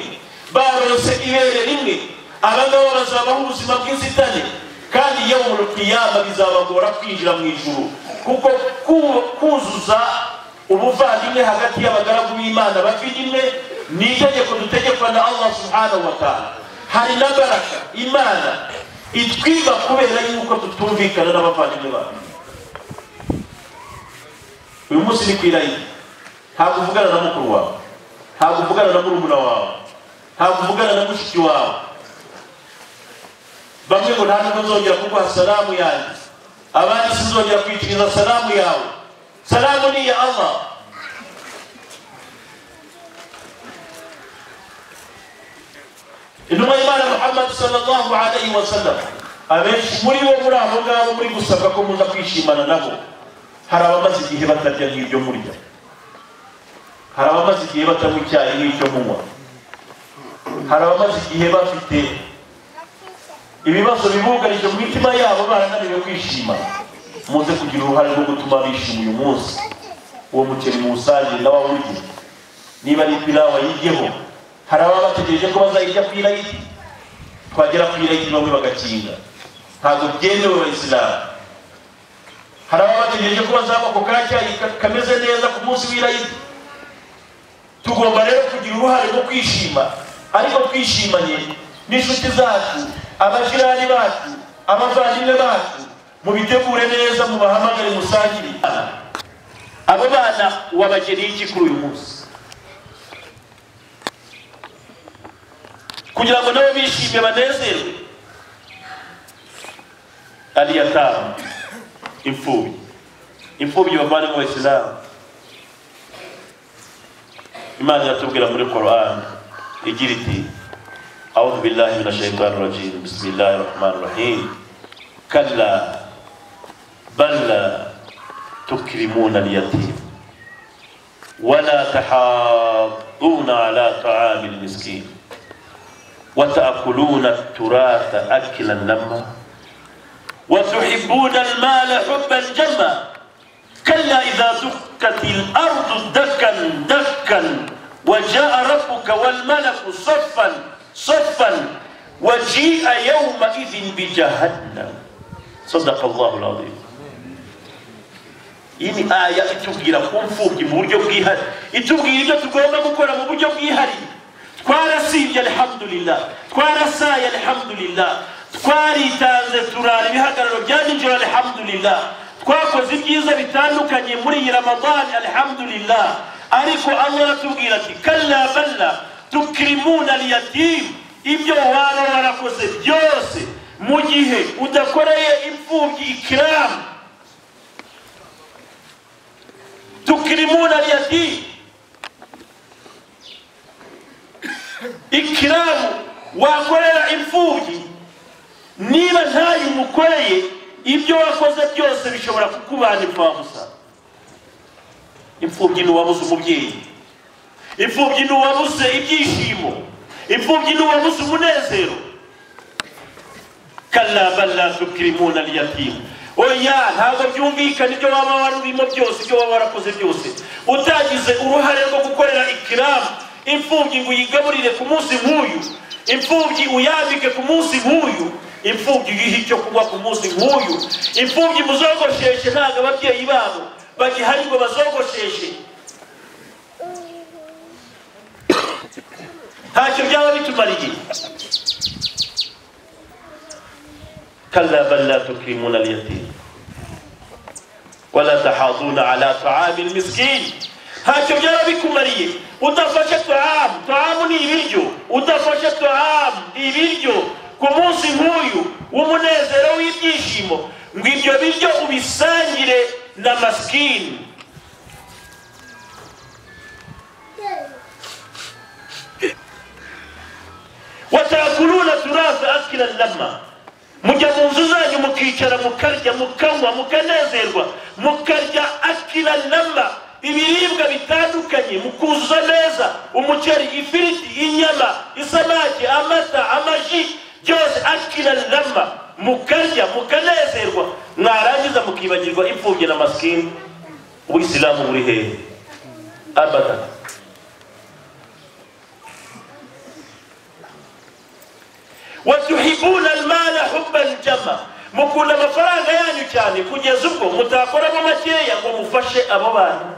barose ibere rimwe abangaba bazabaho ubuzima bw'inzitane kandi yawmul qiyama bizabagora kwinjira mu ijuru kuko ku- kuzuza ubuvandimwe hagati y'abagaragu b'imana bavandimwe ni itegeko dutegekwa na allah subhanahu wa ta'ala hari na baraka imana itwiba kubera yuko tutumvikana n'abavandimwe bacu uyu munsi ni ku irayira ntabwo uvugana na mukuru wawe ntabwo uvugana na murumuna wawe ntabwo uvugana na mushiki wawe bamwe ngo nta nubwo nzongera kuguha salamu yanjye abandi sinzongera kwiciriza salamu yawe salamu ni iya allah intumwa y'imana muhammad sallallahu alayhi wa sallam abenshi muri bo muri abo ngabo muri gusabwa ko muza kwishimana nabo hari abamaze igihe batarya nk'ibyo murya hari abamaze igihe batanywa icyayi nk'icyo munywa hari abamaze igihe bafite ibibazo bibugarije mu mitima yabo barananiwe kwishima muze kugira uruhare rwo gutuma bishima uyu munsi uwo muceri muwusangire na wawurye niba ari pilawa yiryeho hari ababa bategereje ko bazayirya ku irayiti twagera ku irayiti bamwe bagakinga ntabwo byemewe abayisilamu hari ababa bategereje ko bazanywa ako kacyayi ka- kameze neza ku munsi w'irayiti tugomba rero kugira uruhare rwo kwishima ariko twishimanye n'inshuti zacu abajirani bacu abavandimwe bacu mubitegure neza mubahamagare musangire abo bana wabageneye iki kuri uyu munsi kugira ngo nabo bishime banezerwe ari yatamu imfubyi imfubyi bavandimwe bayisilamu imana iratubwira muri korani igira iti أعوذ بالله من الشيطان الرجيم بسم الله الرحمن الرحيم كلا بل لا تكرمون اليتيم ولا تحاضون على طعام المسكين وتأكلون التراث أكلا لما وتحبون المال حبا جما كلا إذا دكت الأرض دكا دكا وجاء ربك والملك صفا صفا وجيء يومئذ بجهنم sadaka allahu alazim iyi ni aya itubwira ku mfubyi mu buryo bwihariye itubwira ibyo tugomba gukora mu buryo bwihariye twarasibye alhamdulillah twarasaye alhamdulillah twaritanze turara ibihagararo bya nijoro alhamdulillah twakoze ibyiza bitandukanye muri iyi ramadani alhamdulillah ariko allah aratubwira ati kalla balla tukirimuna liyatimu ibyo waba warakoze byose mu gihe udakoreye imfubyi ikiramu tukirimuna liyatimu ikiramu wakorera imfubyi niba ntayo umukoreye ibyo wakoze byose bishobora kukubana imfabusa imfubyi ni uwabuze umubyeyi imfubyi ni uwabuze ibyishimo imfubyi ni uwabuze umunezero kalla balla tukirimuna liyatimu oya ntabwo byumvikana ibyo waba warurimo byose ibyo waba warakoze byose utagize uruhare rwo gukorera ikiramu imfubyi ngo uyigaburire ku munsi nk'uyu imfubyi uyambike ku munsi nk'uyu imfubyi uyihe icyo kunywa ku munsi nk'uyu imfubyi muzogosheshe ntabwo ababyeyi babo bagihari ngo bazogosheshe ntacyo byaba bitumara igihe kalla bal la tukrimuna alyatim wala tahaduna ala taami almiskini ntacyo byaba bikumariye udafashe tuhamu tuhamu ni ibiryo udafashe tuhamu ibiryo ku munsi nk'uyu w'umunezero w'ibyishimo ngo ibyo biryo ubisangire na masikini watakuruna turaza akira lama mujya mu nzu zanyu mukicara mukarya mukanywa mukanezerwa mukarya akira lama ibiribwa bitandukanye mukuzuza neza umuceri ifiriti inyama isamaki amata amaji byose akira lama mukarya mukanezerwa mwarangiza mukibagirwa imfubyi na masikini ubuyisilamu buri hehe abada watuhibuna almala hubban jama mukunda amafaranga yanyu cyane kugeza ubwo mutakoramo makeya ngo mufashe abo bantu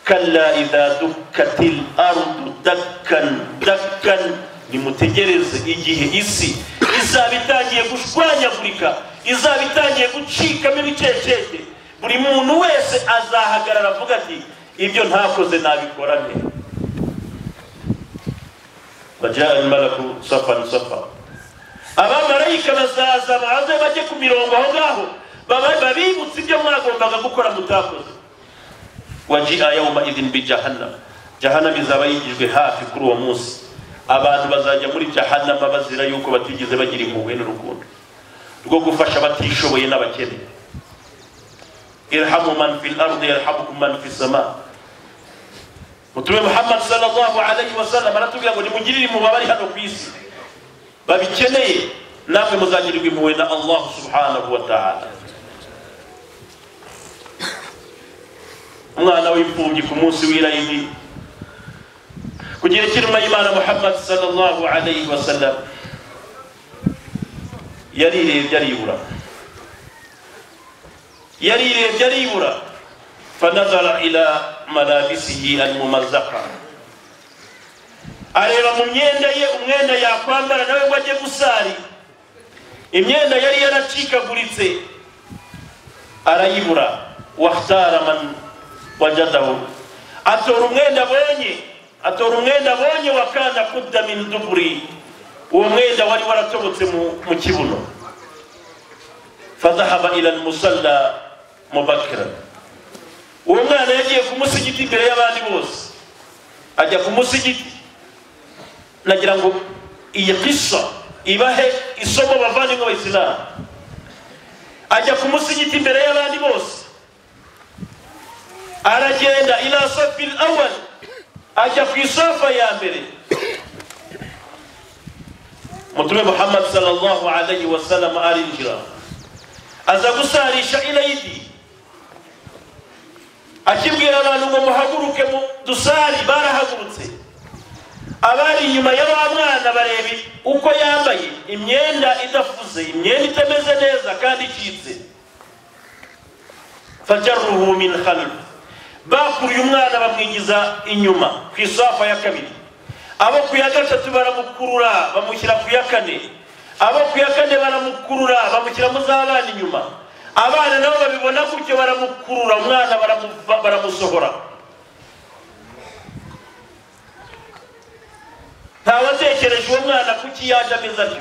kalla idha dukkati lardu dakkan dakkan nimutegereze igihe isi izaba itangiye gushwanyagurika izaba itangiye gucikamo ibicecete buri muntu wese azahagarara avuga ati ibyo ntakoze nabikora nte bajya imaraku safa safa abamarayika bazaza baze bajye ku mirongo aho ngaho babibutse ibyo mwagombaga gukora mutakoze wajia yauma idhin bijahannama jahannama izaba yigijwe hafi kuri uwo munsi abantu bazajya muri jahannama bazira yuko batigeze bagira impuhwe n'urukundo rwo gufasha abatishoboye n'abakene irhamu man fi lardi yarhamukum man fi sama mutume muhammad salllahu alaihi wasallam aratubwira ngo nimugirire impuhwe abari hano ku isi babikeneye namwe muzagirirwa impuhwe na allah subhanahu wa ta'ala umwana w'imfubyi ku munsi w'irayidi kugira kiruma y'imana muhammad sallallahu alayhi wa sallam yarirebye aribura yarirebye aribura fanazara ila malabisihi almumazaka areba mu myenda ye umwenda yakwambara nawe ngo ajye gusari imyenda yari yaracikaguritse arayibura wahtara man wajadahu atora umwenda abonye atora umwenda abonye wa kana kudda min duburi uwo mwenda wari waratobotse mu kibuno fadhahaba ila almusalla mubakira uwo mwana yagiye ku musigiti imbere y'abandi bose ajya ku musigiti nagira ngo iyi kisa ibahe isomo bavandimwe abayisilamu ajya ku musigiti imbere y'abandi bose aragenda ila safi awal ajya ku isafa ya mbere mutume muhammad sallallahu alayhi wa sallam arinjira aza gusarisha ilayidi akibwira abantu ngo muhaguruke mu dusari barahagurutse abari inyuma ya wa mwana bareba uko yambaye imyenda idafuze imyenda itameze neza kandi icitse fajaruhu min khalf bakuruye umwana bamwinjiza inyuma ku isafa ya kabiri abo ku ya gatatu baramukurura bamushyira ku ya kane abo ku ya kane baramukurura bamushyira mu z'abana inyuma abana nabo babibona gutyo baramukurura umwana baramu- baramusohora ntawatekereje uwo mwana kuki yaje ameze atyo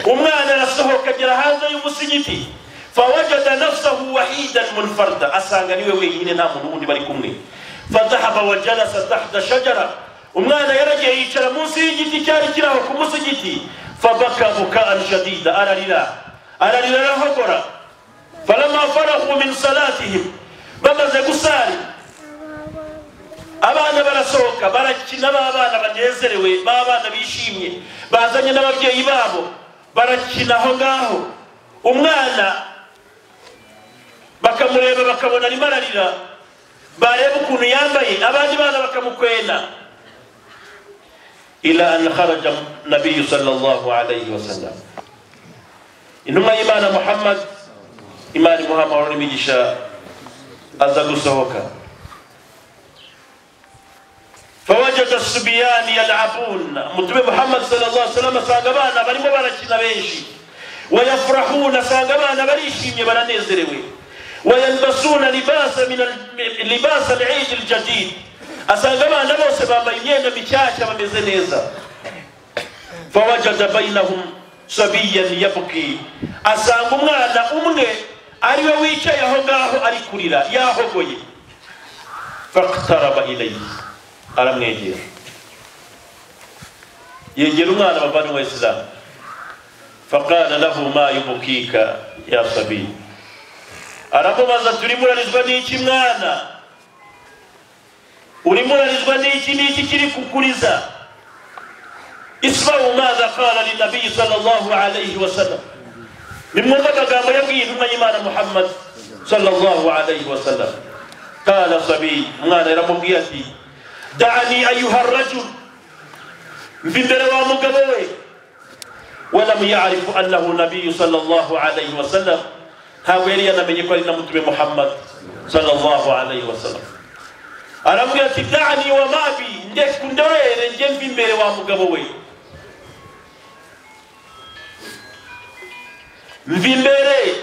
umwana arasohoka agera hanze y'umusigiti fawajada nafsahu wahidan munfarda asanga niwe wenyine nta muntu wundi bari kumwe fadahaba wajalasa tahta shajara umwana yaragiye yicara munsi y'igiti cyari kiri aho ku musigiti fabaka bukaan shadida ararira ararira arahogora falama farahu min salatihim bamaze gusari abana barasohoka barakina b'abana banezerewe b'abana bishimye bazanye n'ababyeyi babo barakina aho ngaho umwana bakamureba bakabona arimo ararira bareba ukuntu yambaye abandi bana bakamukwena ila an kharaja nabiyu sallallahu alayhi wa sallam intumwa y'imana muhammad imana imuhamahoro n'imigisha aza gusohoka فوجد الصبيان يلعبون متبع محمد صلى الله عليه وسلم ساغبانا بري مباركين بيشي ويفرحون ساغبانا بريشي برانيزريوي ويلبسون لباس من ال- لباس العيد الجديد أساغبانا بوسي بابا ينينا بكاشا ومزنيزا فوجد بينهم صبيا يبكي asanga umwana umwe ari we wicaye aho ngaho ari kurira yahogoye fakitaraba ilayi aramwegera yegera umwana bavanywe isilamu fakana lahu ma yubukika ya sabiya aramubaza ati urimo urarizwa n'iki mwana urimo urarizwa n'iki n'iki kiri kukuriza ismau maza kala linabiyi sallallahu alayhi wasallam nimwumve amagambo yabwiye intumwa y'imana muhammad sallallahu alayhi wasallam kala sabiya umwana yaramubwiye ati دعني أيها الرجل مبر ومقبوي ولم يعرف أنه نبي صلى الله عليه وسلم هاويري أنا من يقول نمت محمد صلى الله عليه وسلم aramubwira ati dani wa mabi ndeku ndorere njye mva imbere wa mugabo we mva imbere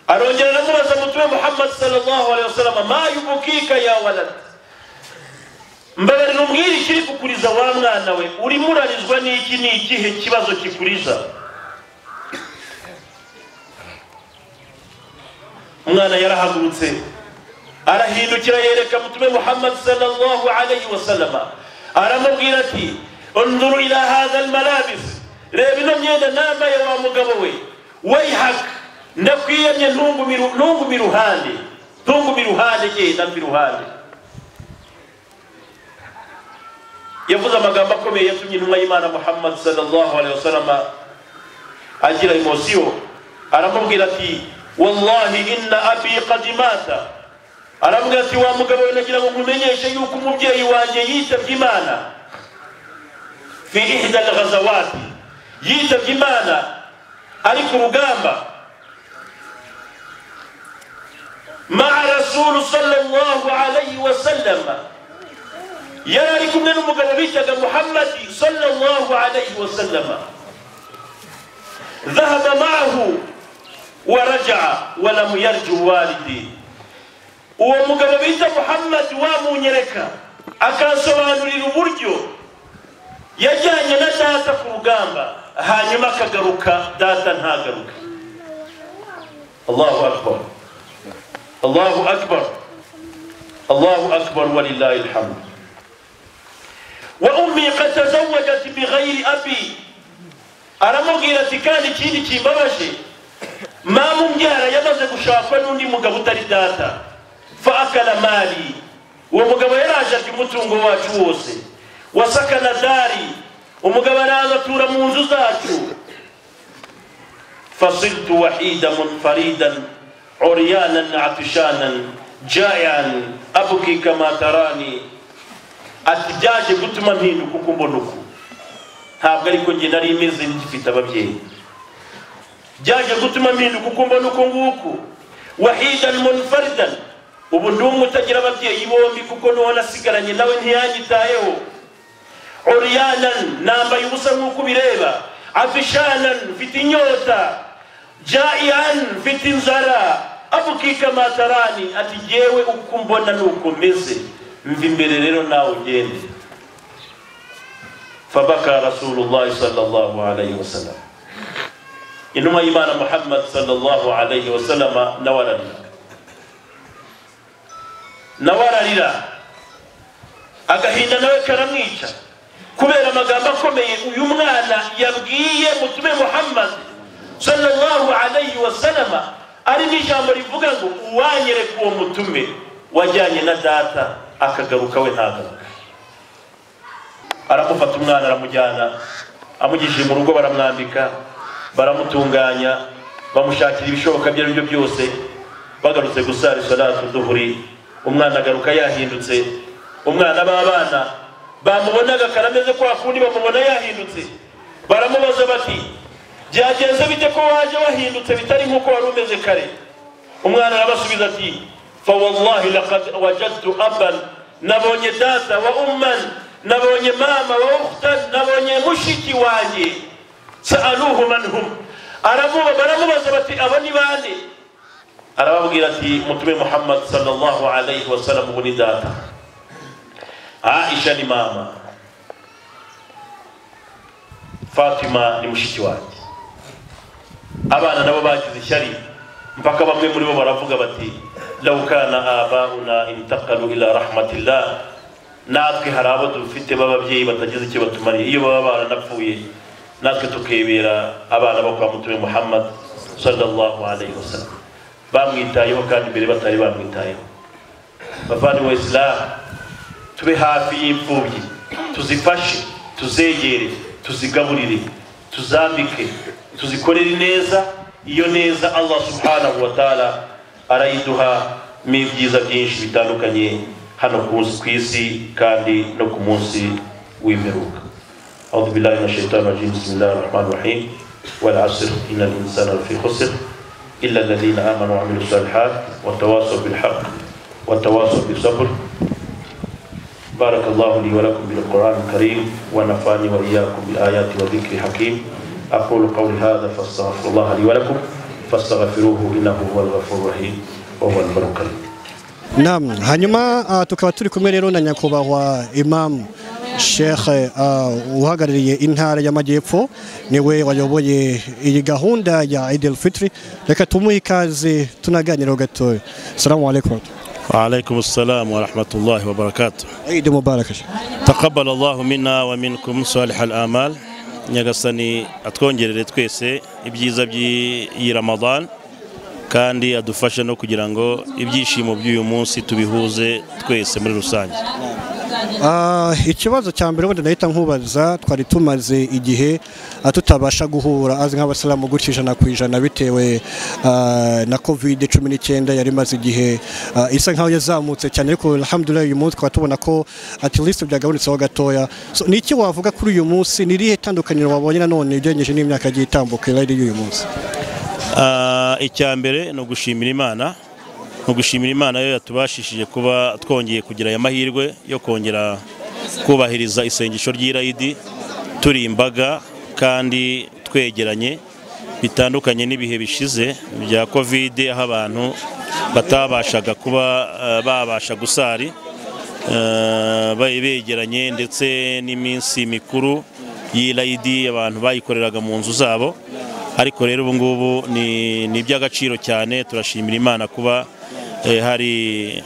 arongera aramubaza mutume muhammad sallallahu alaihi wasallam ma yubukika ya walad mbabarira umbwire ikiri kukuriza wa mwana we urimo urarizwa n'iki ni ikihe kibazo kikuriza umwana yarahagurutse arahindukira yereka mutume muhammad sallallahu alaihi wasallam aramubwira ati unzuru ila hadha almalabis reba ino myenda nambaye wa mugabo we weihaka ndakwiyemye ntungumi ruhande ntungumi ruhande genda mbi ruhande yavuze amagambo akomeye yatumye intumwa y'imana muhammad sallallahu alaihi wasallam agira emosiyo aramubwira ati wallahi inna abi qad mata aramubwira ati wa mugabo we nagira ngo nkumenyeshe yuko umubyeyi wanjye yitabye imana fi ihda alghazawati yitabye imana ari ku rugamba مع رسول صلى الله عليه وسلم يرى لكم من مقربيتك محمد صلى الله عليه وسلم ذهب معه ورجع ولم يرجع والدي uwo bita muhammad wamunyereka akansobanurira uburyo yajyanye na data ku rugamba hanyuma akagaruka data ntagaruke allahu akbar الله أكبر الله أكبر ولله الحمد وأمي قد تزوجت بغير أبي aramubwira ati kandi ikindi kimbabaje mama umbyara yamaze gushakwa n'undi mugabo utari data fa akala mali uwo mugabo yaraje arya umutungo wacu wose wasakana dari umugabo araza atura mu nzu zacu fasiltu wahida munfaridan عريانا عطشانا jayan abuki kama tarani ati byaje gutuma mpinduka uko mbona uku ntabwo ariko njye nari imeze ngifite ababyeyi byaje gutuma mpinduka uko mbona uku nguku wahidan munfaridan ubu ndi umwe utagira ababyeyi bombi kuko n'uwo nasigaranye nawe ntiyanyitayeho uriyanan nambaye ubusa nk'uko ubireba afishanan mfite inyota jaian mfite inzara abukika matarani ati jyewe uko mbona nuko meze mva imbere rero nawe ugende fabaka rasulullahi sallallahu alayhi wasallam intumwa y'imana muhammad sallallahu alayhi wasallama nawe ararira nawe ararira agahinda nawe karamwica kubera amagambo akomeye uyu mwana yabwiye mutume muhammad sallallahu alayhi wasallama ari n'ijambo rivuga ngo uwanyereka uwo mutume wajyanye na data akagaruka we ntagaruka aramufata umwana aramujyana amugishije mu rugo baramwambika baramutunganya bamushakira ibishoboka ibyo ari byo byose bagarutse gusara isolatu duhuri umwana agaruka yahindutse umwana b'abana bamubonaga karameze kwa kundi bamubona yahindutse baramubaza bati byagenze bite ko waje wahindutse bitari nk'uko wari umeze kare umwana arabasubiza ati fawallahi laqad wajadtu aban nabonye data wa umman nabonye mama wa ukhtan nabonye mushiki wanjye saaluhu man hum aramuba baramubaza bati abo ni bande arababwira ati mutume muhammad sallallahu alayhi wasallam ubu ni data aisha ni mama fatima ni mushiki wanjye abana nabo bagize ishyari mpaka bamwe muri bo baravuga bati law kana abauna intakalu ila rahmatillah natwe hari abo dufite b'ababyeyi batagize icyo batumariye iyo baba baranapfuye natwe tukibera abana bo kwa mutume muhammad sallallahu alayhi wasallam bamwitayeho kandi mbere batari bamwitayeho bavandimwe wa isilamu tube hafi y'imfubyi tuzifashe tuzegere tuzigaburire tuzambike tuzikorere neza iyo neza allah subhanahu wa taala arayiduha n'ibyiza byinshi bitandukanye hano ku isi kandi no ku munsi w'imperuka أعوذ بالله من الشيطان الرجيم بسم الله الرحمن الرحيم والعصر إن الإنسان لفي خسر إلا الذين آمنوا وعملوا الصالحات وتواصوا بالحق وتواصوا بالصبر بارك الله لي ولكم بالقرآن الكريم ونفعني وإياكم بالآيات وذكر حكيم أقول قولي هذا فاستغفر الله لي ولكم فاستغفروه إنه هو الغفور الرحيم وهو البر الكريم Naam, hanyuma ah, tukaba turi kumwe rero na nyakubahwa Imam Sheikh ah, uhagarariye intara y'Amajyepfo niwe wayoboye iyi gahunda ya Eid al-Fitr. Reka tumuhe ikaze tunaganira gatoya. Assalamu alaikum. وعليكم السلام ورحمة الله وبركاته Eid mubarak. Sheikh. تقبل الله منا ومنكم صالح الآمال nyagasani atwongerere twese ibyiza by'iyi ramadan kandi adufashe no kugira ngo ibyishimo by'uyu munsi tubihuze twese muri rusange Ah, ikibazo cya mbere ubundi nahita nkubaza twari tumaze igihe ah, tutabasha guhura azi nk'abasilamu gutya ijana ku ijana bitewe ah, na covid cumi n'icyenda yari imaze igihe ah, isa nkaho yazamutse cyane ariko alhamdulillah uyu munsi twaba tubona ko at least byagabanutseho gatoya so, ni iki wavuga kuri uyu munsi ni irihe tandukaniro wabonye nanone ugereranije n'imyaka yagiye itambuka yari y'uyu munsi Ah, icya mbere ni ugushimira imana ni ugushimira imana yo yatubashishije kuba twongeye kugira aya mahirwe yo kongera kubahiriza isengesho ry'irayidi turi imbaga kandi twegeranye bitandukanye n'ibihe bishize bya kovide aho abantu batabashaga kuba ah, babasha gusari Eh, be- begeranye ndetse n'iminsi mikuru y'irayidi abantu bayikoreraga mu nzu zabo ariko rero ubu ngubu ni ni iby'agaciro cyane turashimira imana kuba eh, hari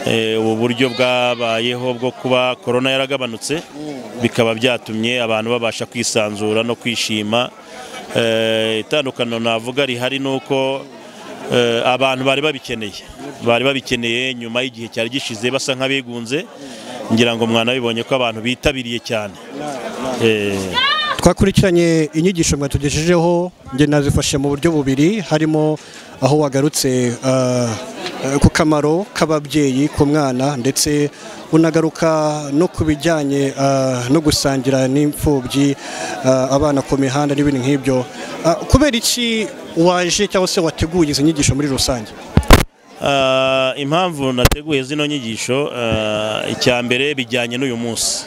eh, ubu buryo bwabayeho bwo kuba korona yaragabanutse bikaba byatumye abantu babasha kwisanzura no kwishima Eh, itandukaniro navuga rihari ni uko Eh, abantu bari babikeneye bari babikeneye nyuma y'igihe cyari gishize basa nk'abigunze ngira ngo mwana bibonye ko abantu bitabiriye cyane Eh, twakurikiranye inyigisho mwatugejejeho njye nazifashe mu buryo bubiri harimo aho wagarutse ah, eh, ku kamaro k'ababyeyi ku mwana ndetse unagaruka no ku bijyanye ah, no gusangira n'imfubyi ah, abana ku mihanda n'ibindi nk'ibyo Ah, kubera iki waje cyangwa se wateguye izi nyigisho muri rusange Ah, impamvu nateguye zino nyigisho ah, icya mbere bijyanye n'uyu munsi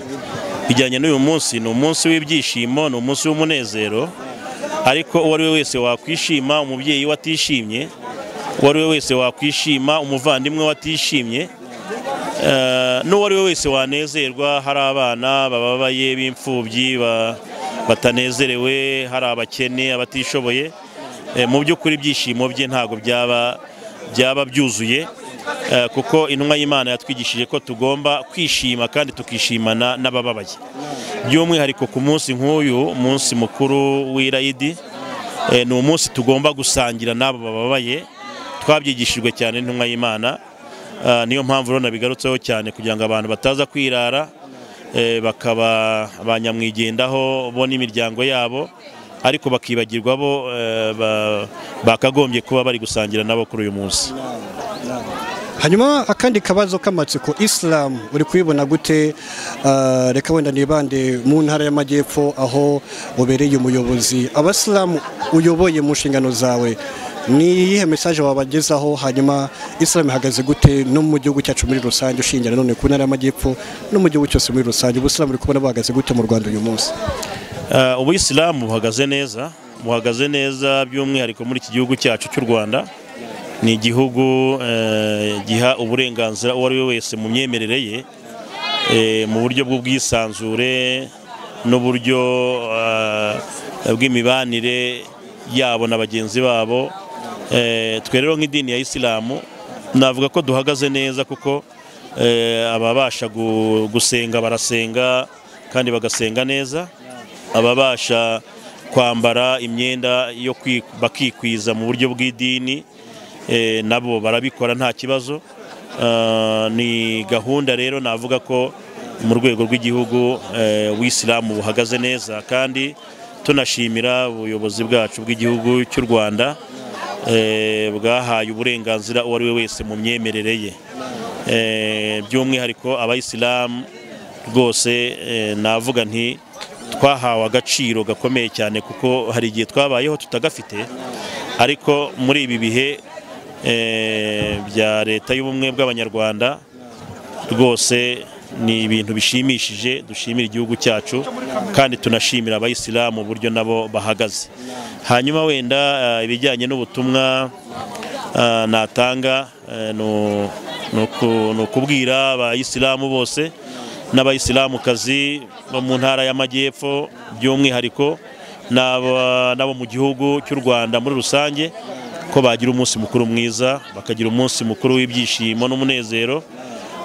bijyanye n'uyu munsi ni umunsi w'ibyishimo ni umunsi w'umunezero ariko uwo ari we wese wakwishima umubyeyi watishimye uwo ari we wese wakwishima umuvandimwe watishimye Eh, n'uwo ari we wese wanezerwa hari abana bababaye b'imfubyi ba- batanezerewe hari abakene abatishoboye Eh, mu by'ukuri ibyishimo bye ntabwo byaba byaba byuzuye eh, kuko intumwa y'imana yatwigishije ko tugomba kwishima kandi tukishimana n'abababaye by'umwihariko ku munsi nk'uyu umunsi mukuru w'irayidi eh, ni umunsi tugomba gusangira n'abo bababaye twabyigishijwe cyane n'intumwa y'imana Ah, niyo mpamvu rero nabigarutseho cyane kugira ngo abantu bataza kwirara eh, bakaba ba nyamwigendaho bo n'imiryango yabo ariko bakibagirwa bo eh, ba- bakagombye kuba bari gusangira nabo kuri uyu munsi hanyuma akandi kabazo k'amatsiko isilamu uri kubibona gute Ah, reka wenda nibande mu ntara y'amajyepfo aho ubereye umuyobozi abasilamu uyoboye mu nshingano zawe ni iyihe mesaje wabagezaho hanyuma isilamu ihagaze gute no mu gihugu cyacu muri rusange ushingira none ku ntara y'amajyepfo no mu gihugu cyose muri rusange ubusilamu uri kubona buhagaze gute mu rwanda uyu munsi Uh, ubuyisilamu buhagaze neza buhagaze neza by'umwihariko muri iki gihugu cyacu cy'u rwanda ni igihugu eh, giha uburenganzira uwo ari we wese mu myemerere ye eh, mu buryo bw'ubwisanzure n'uburyo eh, bw'imibanire yabo na bagenzi babo Eh, twe rero nk'idini ya isilamu navuga ko duhagaze neza kuko eh, ababasha gu- gusenga barasenga kandi bagasenga neza ababasha kwambara imyenda yo kwi- bakikwiza mu buryo bw'idini eh, nabo barabikora nta kibazo Ah, ni gahunda rero navuga ko mu rwego rw'igihugu eh, w'isilamu buhagaze neza kandi tunashimira ubuyobozi bwacu bw'igihugu cy'u rwanda eh, bwahaye uburenganzira uwo ari we wese mu myemerere ye Eh, by'umwihariko abayisilamu rwose eh, navuga nti twahawe agaciro gakomeye cyane kuko hari igihe twabayeho tutagafite ariko muri ibi bihe eh, bya leta y'ubumwe bw'abanyarwanda rwose ni ibintu bishimishije dushimira igihugu cyacu kandi tunashimira abayisilamu uburyo nabo bahagaze hanyuma wenda eh, ibijyanye n'ubutumwa eh, natanga eh, ni- ni uku- ni ukubwira abayisilamu bose n'abayisilamukazi bo mu ntara y'amajyepfo by'umwihariko n'aba- n'abo mu gihugu cy'u rwanda muri rusange ko bagira umunsi mukuru mwiza bakagira umunsi mukuru w'ibyishimo n'umunezero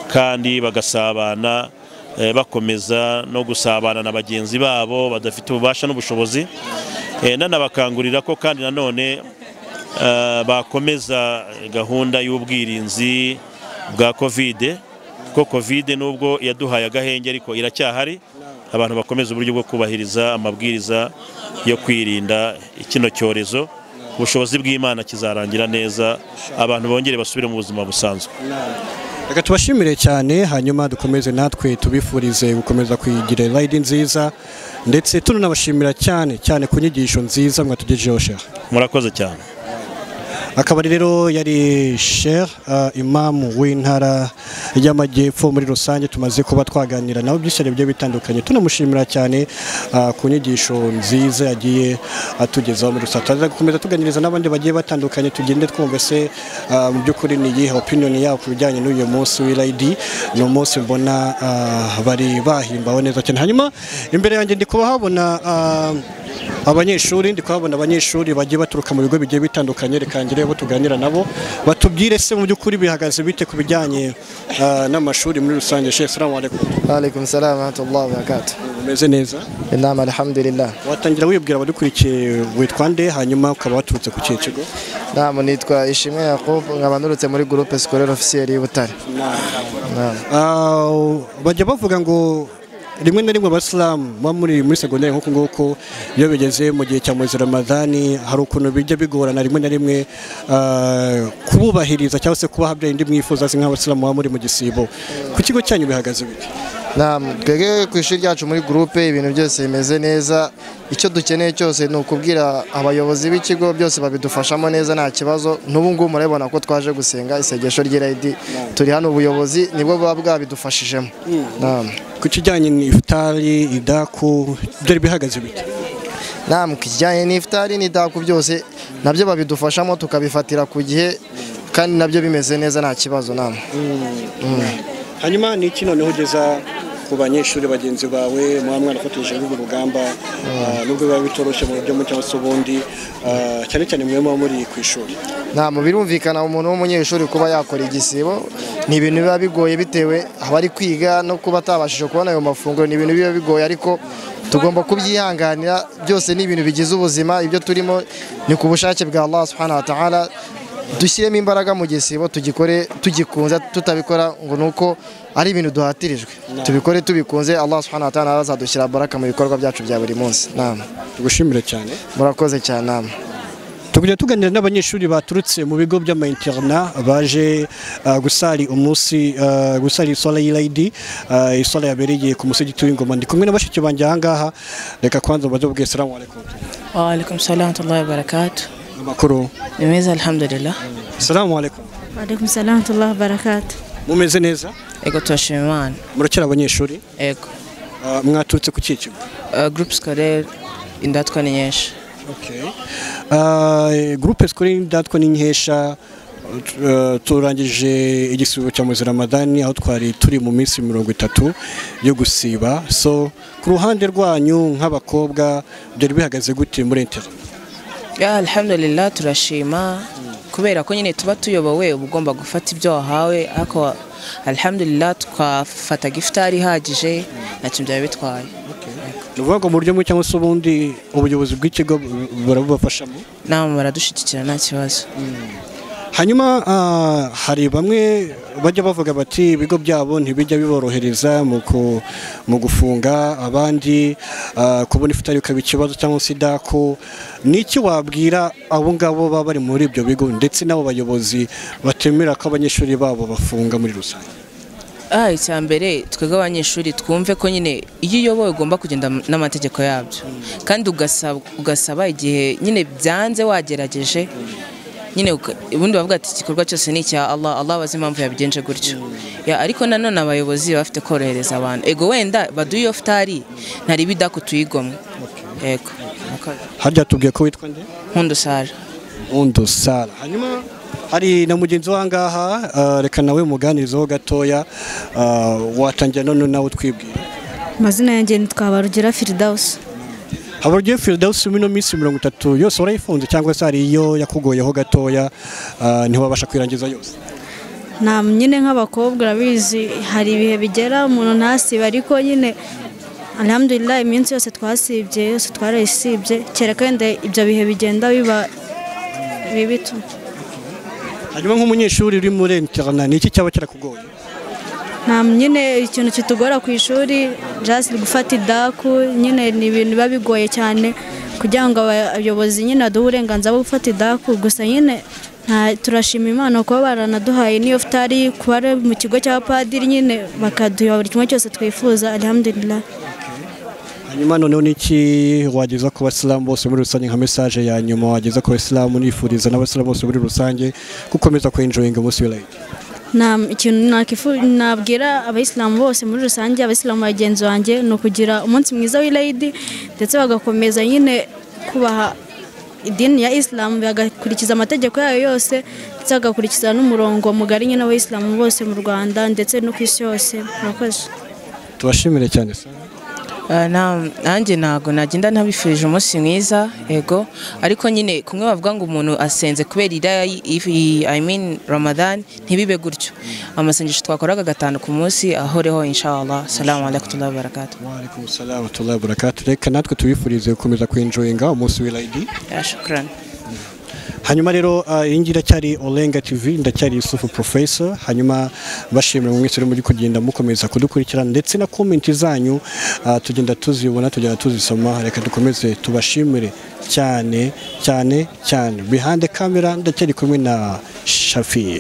kandi bagasabana eh, bakomeza no gusabana na bagenzi babo badafite ububasha n'ubushobozi Eh, nanabakangurira ko kandi nanone eh, bakomeza gahunda y'ubwirinzi bwa kovide kuko kovide nubwo yaduhaye agahenge ariko iracyahari abantu bakomeza uburyo bwo kubahiriza amabwiriza yo kwirinda kino cyorezo ubushobozi bw'imana kizarangira neza abantu bongere basubire mu buzima busanzwe reka tubashimire cyane hanyuma dukomeze natwe tubifurize gukomeza kuyigira rayidi nziza ndetse tunanabashimira cyane cyane ku nyigisho nziza mwatugejejeho sheha murakoze cyane akaba rero yari shehe uh, imamu w'intara y'amajyepfo muri rusange tumaze kuba twaganira nawe byinshi bigiye bitandukanye tunamushimira cyane uh, ku nyigisho nziza yagiye atugezaho muri rusange tuzaza gukomeza tuganiriza n'abandi bagiye batandukanye tugende twumva se uh, mu by'ukuri ni iyihe opinion yabo ku bijyanye n'uyu munsi w'irayidi ni umunsi mbona uh, bari bahimbawe neza cyane hanyuma imbere yanjye ndi kubahabona uh, abanyeshuri ndi kuhabona abanyeshuri bagiye baturuka mu bigo bigiye bitandukanye reka ngire abo tuganira nabo batubwire se mu by'ukuri bihagaze bite ku bijyanye ah, n'amashuri muri rusange shehe salamu alaikum Alaikum salam wa rahmatullahi wa barakatuh. umeze neza Inama alhamdulillah. watangira wibwira abadukurikiye witwa nde hanyuma ukaba waturutse ku kihe kigo Naam nitwa Ishimwe Yakub nkaba nturutse muri groupe scolaire officielle y'Ubutare. Naam. Ah, bajya bavuga ngo rimwe na rimwe abasilamu baba muri muri segonderi nk'uku nguku iyo bigeze mu gihe cya mwezi ramadani hari ukuntu bijya bigorana rimwe na rimwe ah, kububahiriza cyangwa se kubaha bya bindi mwifuza se nk'abasilamu baba muri mu gisibo ku kigo cyanyu bihagaze bite Naam, twebwe ku ishuri ryacu muri groupe ibintu byose bimeze neza icyo dukeneye cyose ni ukubwira abayobozi b'ikigo byose babidufashamo neza nta kibazo n'ubu ngubu murabibona ko twaje gusenga isengesho ry'irayidi turi hano ubuyobozi nibwo buba bwabidufashijemo Naam. ku kijyanye n'ifutari idaku byari bihagaze bite Naam, ku kijyanye n'ifutari n'idaku byose nabyo babidufashamo tukabifatira ku gihe kandi nabyo bimeze neza nta kibazo naam hanyuma ni iki noneho ugeza ku banyeshuri bagenzi bawe muba mwarafatishije n'urwo rugamba ah, nubwo biba bitoroshye mu buryo bumwe cyangwa se ubundi ah, cyane cyane mwe muba muri ku ishuri nta mu birumvikana umuntu w'umunyeshuri kuba yakora igisibo ni ibintu biba bigoye bitewe aba ari kwiga no kuba atabashije kubona ayo mafunguro ni ibintu biba bigoye ariko tugomba kubyihanganira byose ni ibintu bigize ubuzima ibyo turimo ni ku bushake bwa Allah subhanahu wa ta'ala dushyiremo imbaraga mu gisibo tugikore tugikunze tutabikora ngo ni uko ari ibintu duhatirijwe tubikore tubikunze Allah subhanahu wa ta'ala azadushyira baraka mu bikorwa byacu bya buri munsi nama tugushimire cyane murakoze cyane nama tugenda tuganira n'abanyeshuri baturutse mu bigo by'amayinterina baje ah, gusari umunsi ah, gusari isola y'irayidi ah, isola yabereye ku musigiti w'ingoma ndi kumwe na bashiki banjye aha ngaha reka kwanza ubaze ubwiye salamu alaikum وعليكم السلام ورحمة الله وبركاته amakuru nimeza alhamdulillah salamu alaikum Waalaikum salam wa rahmatullahi wa barakatuh. mumeze neza ego turashima imana murakira abanyeshuri ego ah, mwaturutse ku kikigo Uh, groupe scolaire indatwa ni nyinshi gurupe sikore ndatwa n'inkesha eh, turangije igisibo cya muzi ramadani aho twari turi mu minsi mirongo itatu yo gusiba so ku ruhande rwanyu nk'abakobwa byari bihagaze gute muri intero ya alhamdulillah turashima kubera ko nyine tuba tuyobowe uba ugomba gufata ibyo wahawe ariko alhamdulillah twafataga ifutari ihagije ntacyo byaba bitwaye ni ukuvuga ngo mu buryo bumwe cyangwa se ubundi ubuyobozi bw'ikigo bu- burabubafashamo nama baradushyigikira nta kibazo hanyuma ah, hari bamwe bajya bavuga bati ibigo byabo ntibijya biborohereza mu ku- mu gufunga abandi ah, kubona ifutari ikaba ikibazo cyangwa se idako ni iki wabwira abo ngabo baba bari muri ibyo bigo ndetse n'abo bayobozi batemera ko abanyeshuri babo bafunga muri rusange ah icya mbere twebwe abanyeshuri twumve ko nyine iyo uyobowe ugomba kugenda m- n'amategeko yabyo kandi ugasaba, ugasaba igihe nyine byanze wagerageje nyine uka- ubundi bavuga ati igikorwa cyose ni icya Allah Allah abazi impamvu yabigenje gutyo ya ariko nanone abayobozi baba bafite korohereza abantu ego wenda baduye iyo futari ntari bidako tuyigomwe yego harya tubwiye ko witwa nde nkundo sara undo sara hanyuma hari na mugenzi w'ahangaha ah, reka nawe muganizeho gatoya ah, watangira none nawe utwibwira Amazina yanjye ni Twabarugera Firdaus. haba ugiye firidawusi muri ino minsi mirongo itatu yose warayifunze cyangwa se hari iyo yakugoyeho gatoya ah, ntiwabasha kwirangiza yose Nta nyine nk'abakobwa urabizi hari ibihe bigera umuntu ntasiba ariko nyine alhamdulillah iminsi yose twasibye yose twarayisibye kereka wenda ibyo bihe bigenda biba bibi tu. hanyuma nk'umunyeshuri uri muri interana ni iki cyaba kirakugoye nta nyine ikintu kitugora ku ishuri just gufata idaku nyine ni ibintu biba bigoye cyane kugira ngo abayobozi nyine baduhe uburenganzira bwo gufata idaku gusa nyine nta- turashima imana kuba baranaduhaye n'iyo futari kuba ari mu kigo cy'abapadiri nyine bakaduha buri kimwe cyose twifuza alhamdulillah hanyuma noneho ni iki wageza ku basilamu bose muri rusange nka mesaje ya nyuma wageza ku basilamu unifuriza n'abasilamu bose muri rusange gukomeza kwenjoyinga umunsi w'irayidi nta ikintu nakifu- nabwira abayisilamu bose muri rusange abayisilamu bagenzi banjye ni ukugira umunsi mwiza w'irayidi ndetse bagakomeza nyine kubaha idini ya isilamu bagakurikiza amategeko yayo yose ndetse bagakurikiza n'umurongo mugari nyine w'abayisilamu bose mu rwanda ndetse no ku isi yose murakoze tubashimire cyane se Ah, na- nanjye ntago nagenda ntabifurije umunsi mwiza ego ariko nyine kumwe bavuga ngo umuntu asenze kubera iriya yi- if- i mean ramadan ntibibe gutyo amasengesho twakoraga gatanu ku munsi ahoreho inshallah salamu alaikum wa barakatuh waalaikum salamu wa barakatu reka natwe tubifurize gukomeza kwenjoyinga umunsi w'irayidi ya shukran hanyuma rero ah, iyi ngiyi iracyari orenga tv ndacyari yusufu professor hanyuma bashimira mwese uri muri kugenda mukomeza kudukurikirana ndetse na komenti zanyu ah, tugenda tuzibona tugenda tuzisoma reka dukomeze tubashimire cyane cyane cyane bihande kamera ndacyari kumwe na shafiye